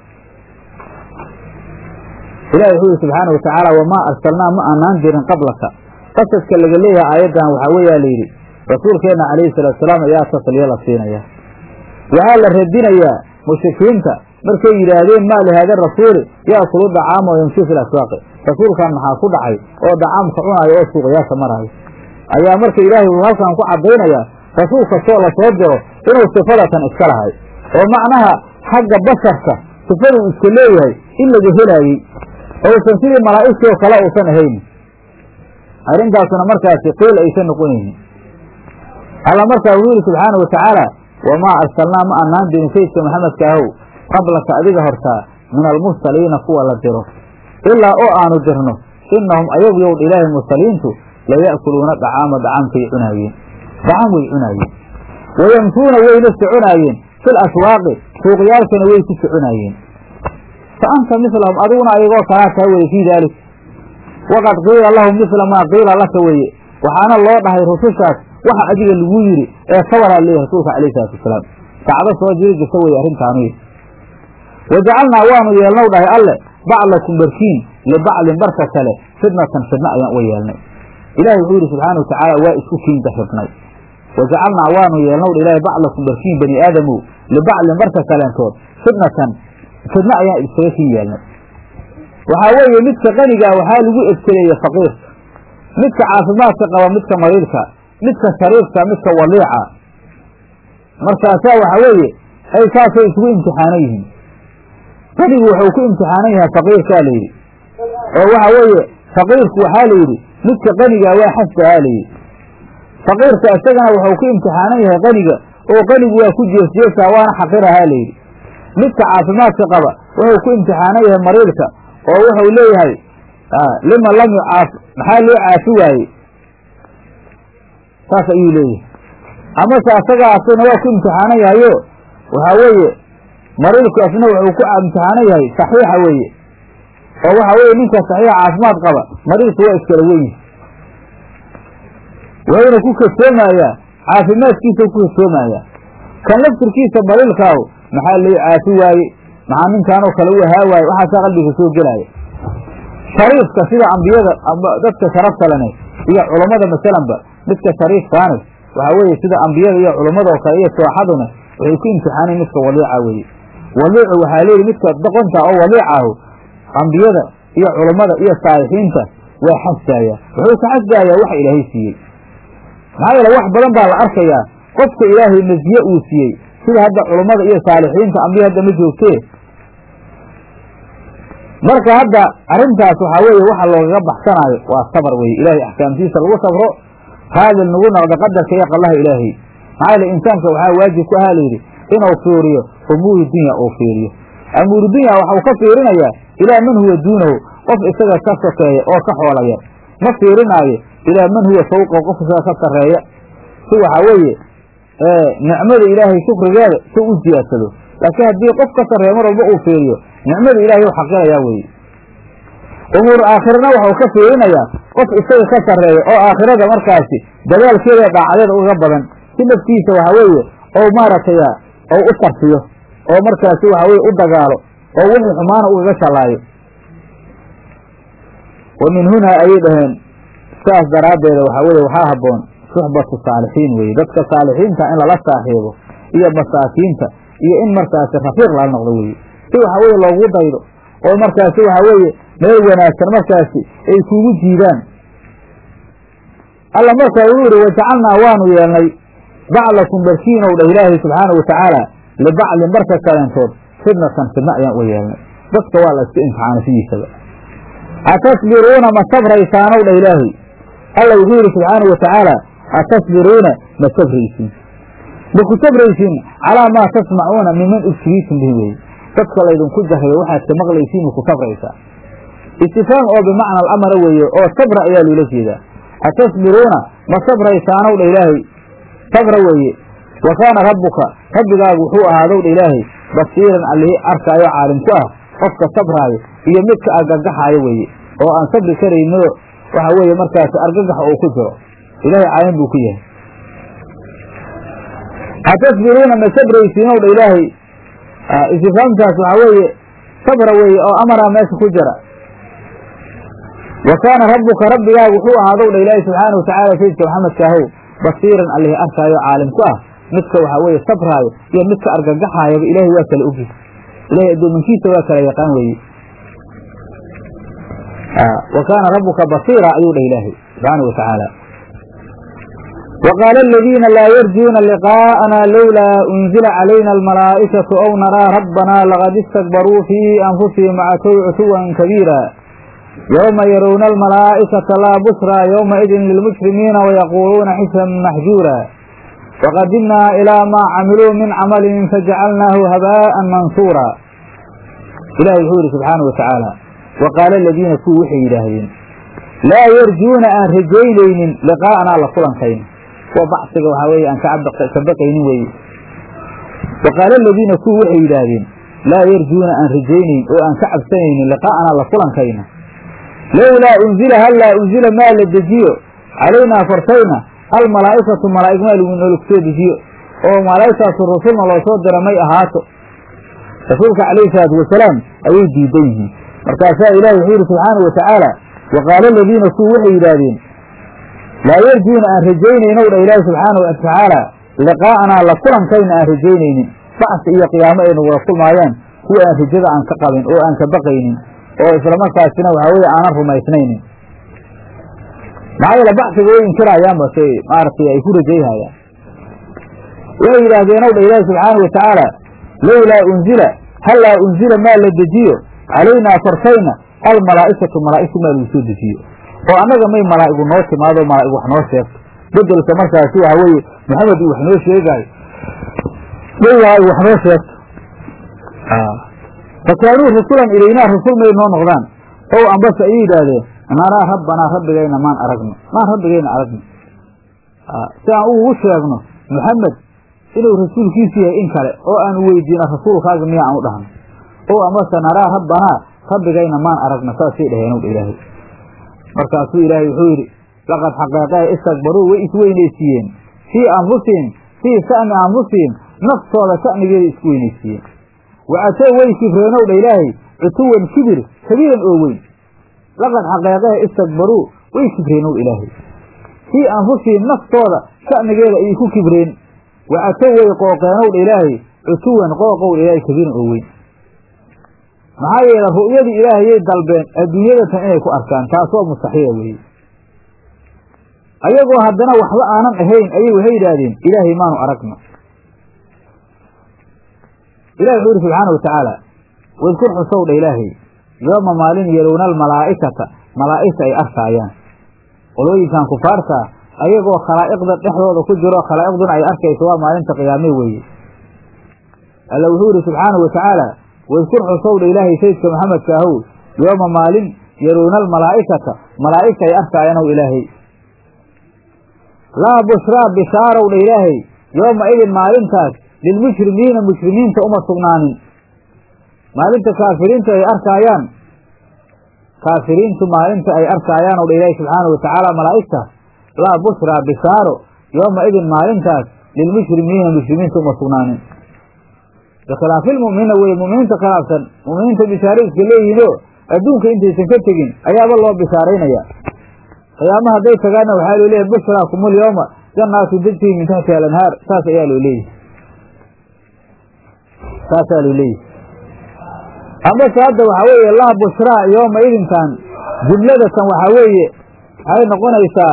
ilahi wuxuu yihi subxaana wa tacaala wamaa arsalnaa ma aanaan dirin qablaka qasadka laga leeyahay aayaddan waxaa weeyaa layidhi rasuulkeenna calayhi salaatu salaam ayaa tasliyo la siinaya waxaa la radinayaa mushrikiinta markay yidhaahdeen maa lihaada rasuuli yaakulu dacaama wa yamshii fil aswaaqi rasuulkan maxaa ku dhacay oo dacaamka cunaayo oo suuqyaasha maraayo ayaa marka ilaahay uu halkan ku caddaynayaa rasuul kastoo la soo diro inuu sifadatan iska lahay oo macnaha xagga basharka sifaduu iska leeyahay in laga helaayey ousan sidii malaa'igtii oo kale uusan ahayn arrintaasuna markaasi qiil aysan noqonaynin alla markaa wuxuu yihi subxaana wa tacaala wamaa arsalnaa ma annaan dirin sayidka maxamedka ahow qablaka adiga hortaa min almursaliina kuwa la diro ilaa oo aanu dirno innahum ayagu yowdha ilaahay mursaliintu laya'kuluuna dacaama dacaamkay cunaayeen dacaam way cunaayeen wayamshuuna wayna soconaayeen fil aswaaqi suuqyaalkana way ku soconaayeen fa anta mislahum adiguna ayagoo kalaa taa weye fii daalik waqad qiila lahum misla maa qiila laka weye waxaana loo dhahay rusushaas waxa adiga lagu yidhi ee kawaraa leeyahy rasuulka alayh salatu wasalaam kacdo soo jiri jirta weye arrintaanu wajacalnaa waanu yeelnow dhahay alle baclakum barkiin libaclin barka kale fidnatan fidna ayaan uga yeelnay ilahi wuxuu yidhi subxaana watacaala waa isku kiinta xibnay wajacalnaa waanu yeelnow dha ilahay baclakum barkiin bani aadamow libaclin barka kaleentood fidnatan fidna ayaan iskaga kiin yeelnay waxaa weeye midka qanigaa waxaa lagu ebteleeye faqiirka midka caafimaadka qaba midka mariidka midka shariifka midka waliica markaasaa waxaa weeye ay saasay isugu imtixaanan yihiin qanigu wuxuu ku imtixaanan yahay faqiirkaa la yidhi oo waxa weeye faqiirku waxaa la yidhi midka qanigaa waa xasdahaa la yidhi faqiirka isagana wuxuu ku imtixaanan yahay qaniga oo qanigu waa ku jeesjeesaa waana xaqirahaa la yidhi midka caafimaadka qaba wuxuu ku imtixaanan yahay mariidka oo wuxuu leeyahay lima lam yucaaf maxaa loo caafi waaye saas ayuu leeyahay amase asagaasna waa ku imtixaanan yahayo waxaa weeye mariidku asna wuxuu ku imtixaanan yahay saxiixa weeye oo waxaa weeye ninka saxiixa caafimaad qaba mariidku waa iskala wenyi wuxuuna ku kasoomayaa caafimaadkiisa ku kasoomayaa kan laftirkiisa mariidkaahu maxaa loo caafi waaye maxaa ninkaanoo kale u ahaa waaye waxaasaa qalbiga soo gelaya shariifka sida ambiyada dadka sharafta lene iyo culammada masalanba midka shariifkaane waxaa weeye sida ambiyada iyo culammada oo kale iyo sooxaduna waxay ku imtixaanayn midka waliica weeye waliicu waxaa leeyihi midka doqonta oo waliicahu ambiyada iyo culammada iyo saalixiinta waa xasdaaya wuxuu ka xasdaayaa waxa ilaahay siiyey maxaa yeele wax badan baa la arkayaa qofka ilaahay nasiye uu siiyey sida hadda culammada iyo saalixiinta ambiya hadda ma joogtee marka hadda arrintaas waxaa weeye waxa loogaga baxsanaayo waa sabar weye ilaahay axkaamtiisa lagu sabro raadil nagu noqdo qadarka iyo qallaha ilaahay maxaa yeele insaanka waxaa waajib ku ahaa layidhi inuu fiiriyo umuuri dunya uu fiiriyo amuuru dunya waxau ka fiirinayaa ilaa man huwa duunahu qof isaga ka sokeeya oo ka xoola yar ma fiirinaayo ilaa man huwa fawqahu qof isaga ka sarreeya si waxaa weeye nicmada ilaahay shukrigeeda si u siyaadsado laakiin haddii qof ka sarreeya mar walba uu fiiriyo nicmada ilaahay u xaqirayaa weye umuur aakhirana waxau ka fiirinayaa qof isaga ka sarreeya oo aakhirada markaasi dadaalkeeda ee dhaacadeeda uga badan si naftiisa waxaa weeye ou maaragtay ou u sarfiyo oo markaasi waxa weye u dagaalo oo wixii xumaana ugaga shalaayo wa min hunaa ayay dhaheen saas daraaddeeda waxaa weye waxaa habboon suxbatu saalixiin weye dadka saalixiinta in lala saaxiibo iyo masaakiinta iyo in markaasi rafiiq lala noqdo weye si waxaa weye loogu daydo oo markaasi waxaa weeye meel wanaagsan markaasi ay kugu jiidaan alla markaa uu yidhi wajacalnaa waanu yeelnay baclakum barkiinow dhah ilaahay subxaana wa tacaala libaclin barka kaleentood fidnatan fidna ayaan uga yeelnay dadka waa la iska imtixaanay sidiisaba atasbiruuna ma sabraysaanow dhah ilaahay alla wuxuu yidhi subxaana wa tacaala atasbiruuna ma sabraysiin maku sabraysiin calaa maa tasmacuuna miman ubtiliitum bihi weye dadka laydinku jarayo waxaad ka maqlaysiin maku sabraysaa istifaam oo bimacna alamara weeye oo sabra ayaa loola jeedaa atasbiruuna ma sabraysaanow dha ilaahay sabra weeye wa kaana rabbuka rabbigaagu wuxuu ahaadow dha ilaahay basiiran allihii arkaayo caalim ku ah qofka sabraayo iyo midka argagaxaayo weeye oo aan sabri karayno waxa weeye markaasi argagaxa uu ku jiro ilaahay caalim buu ku yahay hatasbiruuna ma sabraysiin ow dha ilaahay istifaamtaas waxaa weeye sabra weeye oo amaraa meesha ku jira wa kaana rabbuka rabbigaaga wuxuu ahaadow dha ilaahay subxaana watacaala sayidka maxamedka ahow basiiran allih arkaayo caalim ku ah midka waxaa weeye sabraayo iyo midka argagaxaayaba ilaahay waa kala ogi ilahay addoomankiisa waa kala yaqaan weeye wa kaana rabbuka basiira ayuu dhah ilaahay subxaana wa tacaala wa qaala aladiina laa yarjuuna liqaa'ana lowlaa unzila calayna almalaa'ikatu ow naraa rabbanaa laqad istakbaruu fii anfusihim wacatow cutuwan kabiira yowma yarowna almalaa'ikata laa busraa yowmaidin lilmujrimiina wayaquuluuna xisran maxjuura waqadimnaa ilaa maa camiluu min camalin fajacalnaahu habaa'an mansuura ilahi wuxuu yidhi subxaana wa tacaala wa qaala aladiina kuwii waxay yidhaahdeen laa yarjuuna aan rajaynaynin liqaa'anaa la kulankayna kuwa bacsiga waxaa weeye aan ka baqaynin weeye wa qaala aladiina kuwii waxay yidhaahdeen laa yarjuuna aan rajaynayn oo aan ka cabsanaynin liqaa'anaa la kulankayna lowlaa unzila hallaa unzila maa la dejiyo calaynaa kortayna almalaa'ikatu malaa'ig maa noolag soo dejiyo oo malaa'igtaasu rasulna loo soo dira may ahaato rasuulka calayhi salaatu wasalaam ayay diidan yihiin markaasaa ilahi wuxuu yidhi subxaana wa tacaala wa qaala aladiina kuwi waxay yidhaahdeen laa yarjuuna aan rajaynaynow dha ilaahi subxaana wa tacaala liqaa'anaa la kulankayna aan rajaynaynin bacsi iyo qiyaamo ay nagula kulmaayaan kuwa aan rajada aan ka qabin oo aan ka baqaynin oo islamarkaasina waxaa weye aanan rumaysnaynin maxaa yeele bacsiga way inkirayaanba se maaragtay ay ku rajayhayaan waxay yidhaahdeen ow dha ilaahi subxaana wa tacaala lowlaa unzila hallaa unzila maa la dejiyo calaynaa kortayna almalaa'ikatu malaa'igtu maa lagu soo dejiyo oo annaga may malaa'igu noo timaado malaa'ig wax noo sheegto bedelka markaasi waxa weeye maxamed uu wax noo sheegaayo may malaa'ig wax noo sheegto fakaanuu rasulan ilaynaa rasul may noo noqdaan ow ambase ayay yidhaahdeen naraa rabbanaa rabbigayna maan aragno maan rabbigayna aragno si aan ugu sheegno maxamed inuu rasuulkiisu yahay in kale oo aanu weydiino rasuulkaaga miya aan u dhahno ow amase naraa rabbanaa rabbigayna maan aragno saasay dhaheen dha ilaahay markaasuu ilaahay wuxuu yidhi laqad xaqeeqee istakbaruu way isweynaysiiyeen fii anfusihim fii sha'ni anfusihim naftooda sha'nigeeda isku weynaysiiyeen wacatow way kibreenow dha ilaahay cutuwan kibir kabiiran oo weyn laqad xaqeeqee istakbaruu way kibreennow ilaahay fii anfusihim naftooda sha'nigeeda ayay ku kibreen wacatow way qooqeenow dha ilaahay cutuwan qooqow dha ilaahay kabiiran oo weyn maxaa yeele ru'yadii ilaahayay dalbeen adduunyadatan inay ku arkaan taasoo mustaxiila weeye ayagoo haddana waxba aanan ahayn ayay waxay yidhaahdeen ilaahay maanu aragno ilahi wuxuu yidhi subxaana wa tacaala wadkur xusow dha ilaahay yooma maalin yelowna almalaa'ikata malaa'igta ay arkaayaan qolooyinkan kufaartaa ayagoo khalaa'iqda dhexdooda ku jiro khalaa'iqduna ay arkayso waa maalinta qiyaame weeye alla wuxuu yidhi subxaana wa tacaala wadkur xusow dha ilaahay sayidka maxamedka ahow yooma maalin yelowna almalaa'ikata malaa'igta ay arkaayaan ow ilaahay laa bushraa bishaarow dha ilaahay yooma idin maalintaas lilmushrimiina mushrimiinta uma sugnaanin maalinta kaafiriintu ay arkaayaan kaafiriintu maalinta ay arkaayaan ow dha ilaahay subxaana wa tacaala malaa'igtaas laa bushraa bishaaro yooma idin maalintaas lilmushrimiina mushrimiinta uma sugnaanin bikhilaafilmu'miniina weye mu'miniinta khilaafsan mu'miniinta bishaaro iska leeyihinoo adduunka intaysan ka tegin ayaaba loo bishaaraynaya qiyaama hadday tagaanna waxaa loo leeyahy bushraakumul yowma jannaatu tajrii min taxtiha alanhaar saas ayaa loo leeyahy saasaa loo leeyahy amase hadda waxaa weeye laa bushraa yooma idinkan jumladatan waxaa weeye waxay noqonaysaa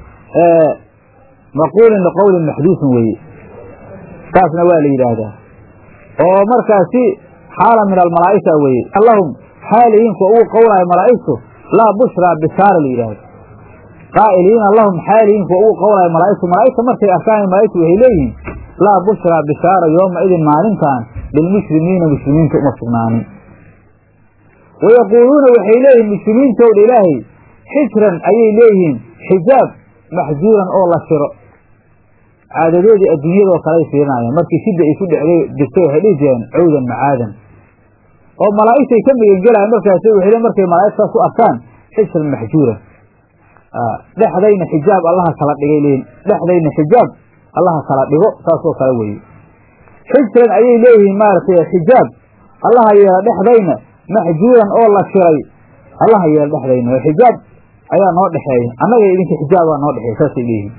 maquulin liqowlin maxduusin weeye saasna waa la yidhaahdaa oo markaasi xaala min almalaa'ika weeye allahum xaaliyiin kuwa ugu qowlaayo malaa'igtu laa bushraa bishaara la yidhaahdo qaa'iliina lahum xaaliyiin kuwa ugu qowlaayo malaa'igtu malaa'igta markay arkaan malaa'igtu waxay leeyihiin laa bushraa bishaara yooma idin maalintan lilmushrimiina muslimiinta uma sugnaanin wayaquuluuna waxay leeyihiin muslimiintowdha ilaahay xijran ayay leeyihiin xijaab maxjuuran oo la shiro caadadoodii adduunyadoo kale ay fiirinayaan markii shidda ay ku dhecday jirtay waxay dhihi jireen cawdan macaadan oo malaa'igtay ka megangelayan markaas waxay markay malaa'igtaas u arkaan xijran maxjuuran dhexdayna xijaab allaha kala dhigay leeyihin dhexdayna xijaab allaha kala dhigo saasoo kale weeye xijran ayay leeyihiin maaragtay xijaab allaha yeela dhexdayna maxjuuran oo la shiray allaha yeela dhexdayna oo xijaab ayaa noo dhexeeya annaga idinka xijaabaa noo dhexeeya saasay leeyihiin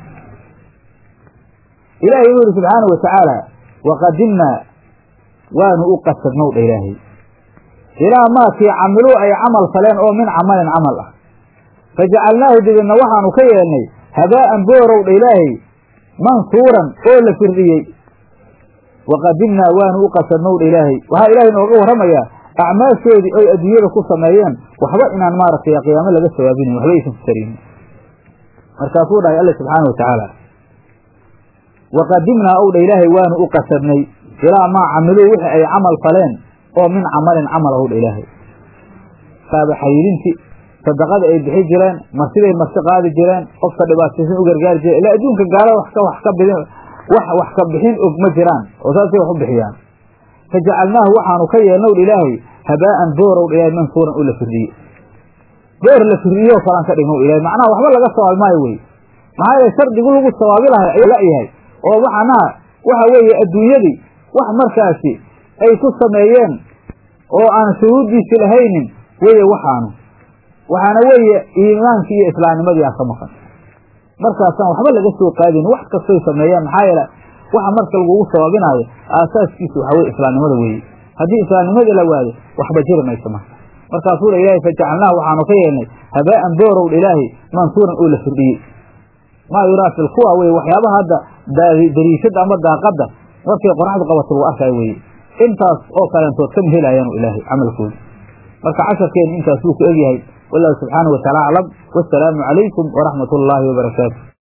ilaahay wuxu yidhi subxaanau watacaala waqadimnaa waanu u qasadnow dha ilaahay ilaa maakii camiluu ay camal faleen oo min camalin camal ah fajacalnaahu dibidna waxaanu ka yeelnay habaa'an boorow dha ilaahay mansuuran oo la firdhiyey waqadimnaa waanu u qasadnow dha ilaahay waxaa ilaahay nooga warramayaa acmaashoodii oy adduunyada ku sameeyeen waxba inaan maaragtay qiyaamo laga sawaabinayn waxba aysan ku taraynin markaasuu dhahay alla subxaana watacaala waqadimnaa ow dha ilaahay waanu u qasadnay ilaa maa camiluu wixii ay camal faleen oo min camalin camal ow dha ilaahay saaba xayirinti sadaqada ay bixi jireen marsiday marsi qaadi jireen qofka dhibaataysan u gargaari jireen ilaa adduunka gaalada wax ka wax ka bidin wax wax ka bixin og ma jiraan oo saasay wax u bixiyaan fajacalnaahu waxaanu ka yeelnow dha ilaahay habaa'an boorow dha ilaahay mansuuran oo la firdhiye boor la firdhiyoo kalaan ka dhignow ilahay macnaha waxba laga sawaabi maayo wey maxaa yeele shardigu lagu sawaabi lahay ayuu la-yahay oo macnaha waxa weeye adduunyadii wax markaasi ay ku sameeyeen oo aan shuruuddiisi lahaynin weye waxaanu waxaana weeye iimaankii iyo islaamnimadii aa ka maqan markaasaan waxba laga soo qaadin wax kastoy sameeyeen maxaa yeele waxa marka lagugu sabaabinaayo aasaaskiisu waxa weye islaamnimada weeye haddii islaamnimada la waado waxba jiri mayso marka markaasuu dha ilaahay fajacalnaahu waxaanu ka yeelnay habaa'an boorow dha ilaahay mansuuran oo la firdhiyey maa yuraa fil kuwa weye waxyaabaha hadda dariishada ama daaqadda markay qoraxdu qabato lagu arkaayo weye intaas oo kaleentood kama helayaanu ilaahay camalkooda marka casharkeenu intaas wuu ku egyahay wallahu subxaanahu wataala aclam wasalaamu calaykum waraxmat ullaahi wabarakaatu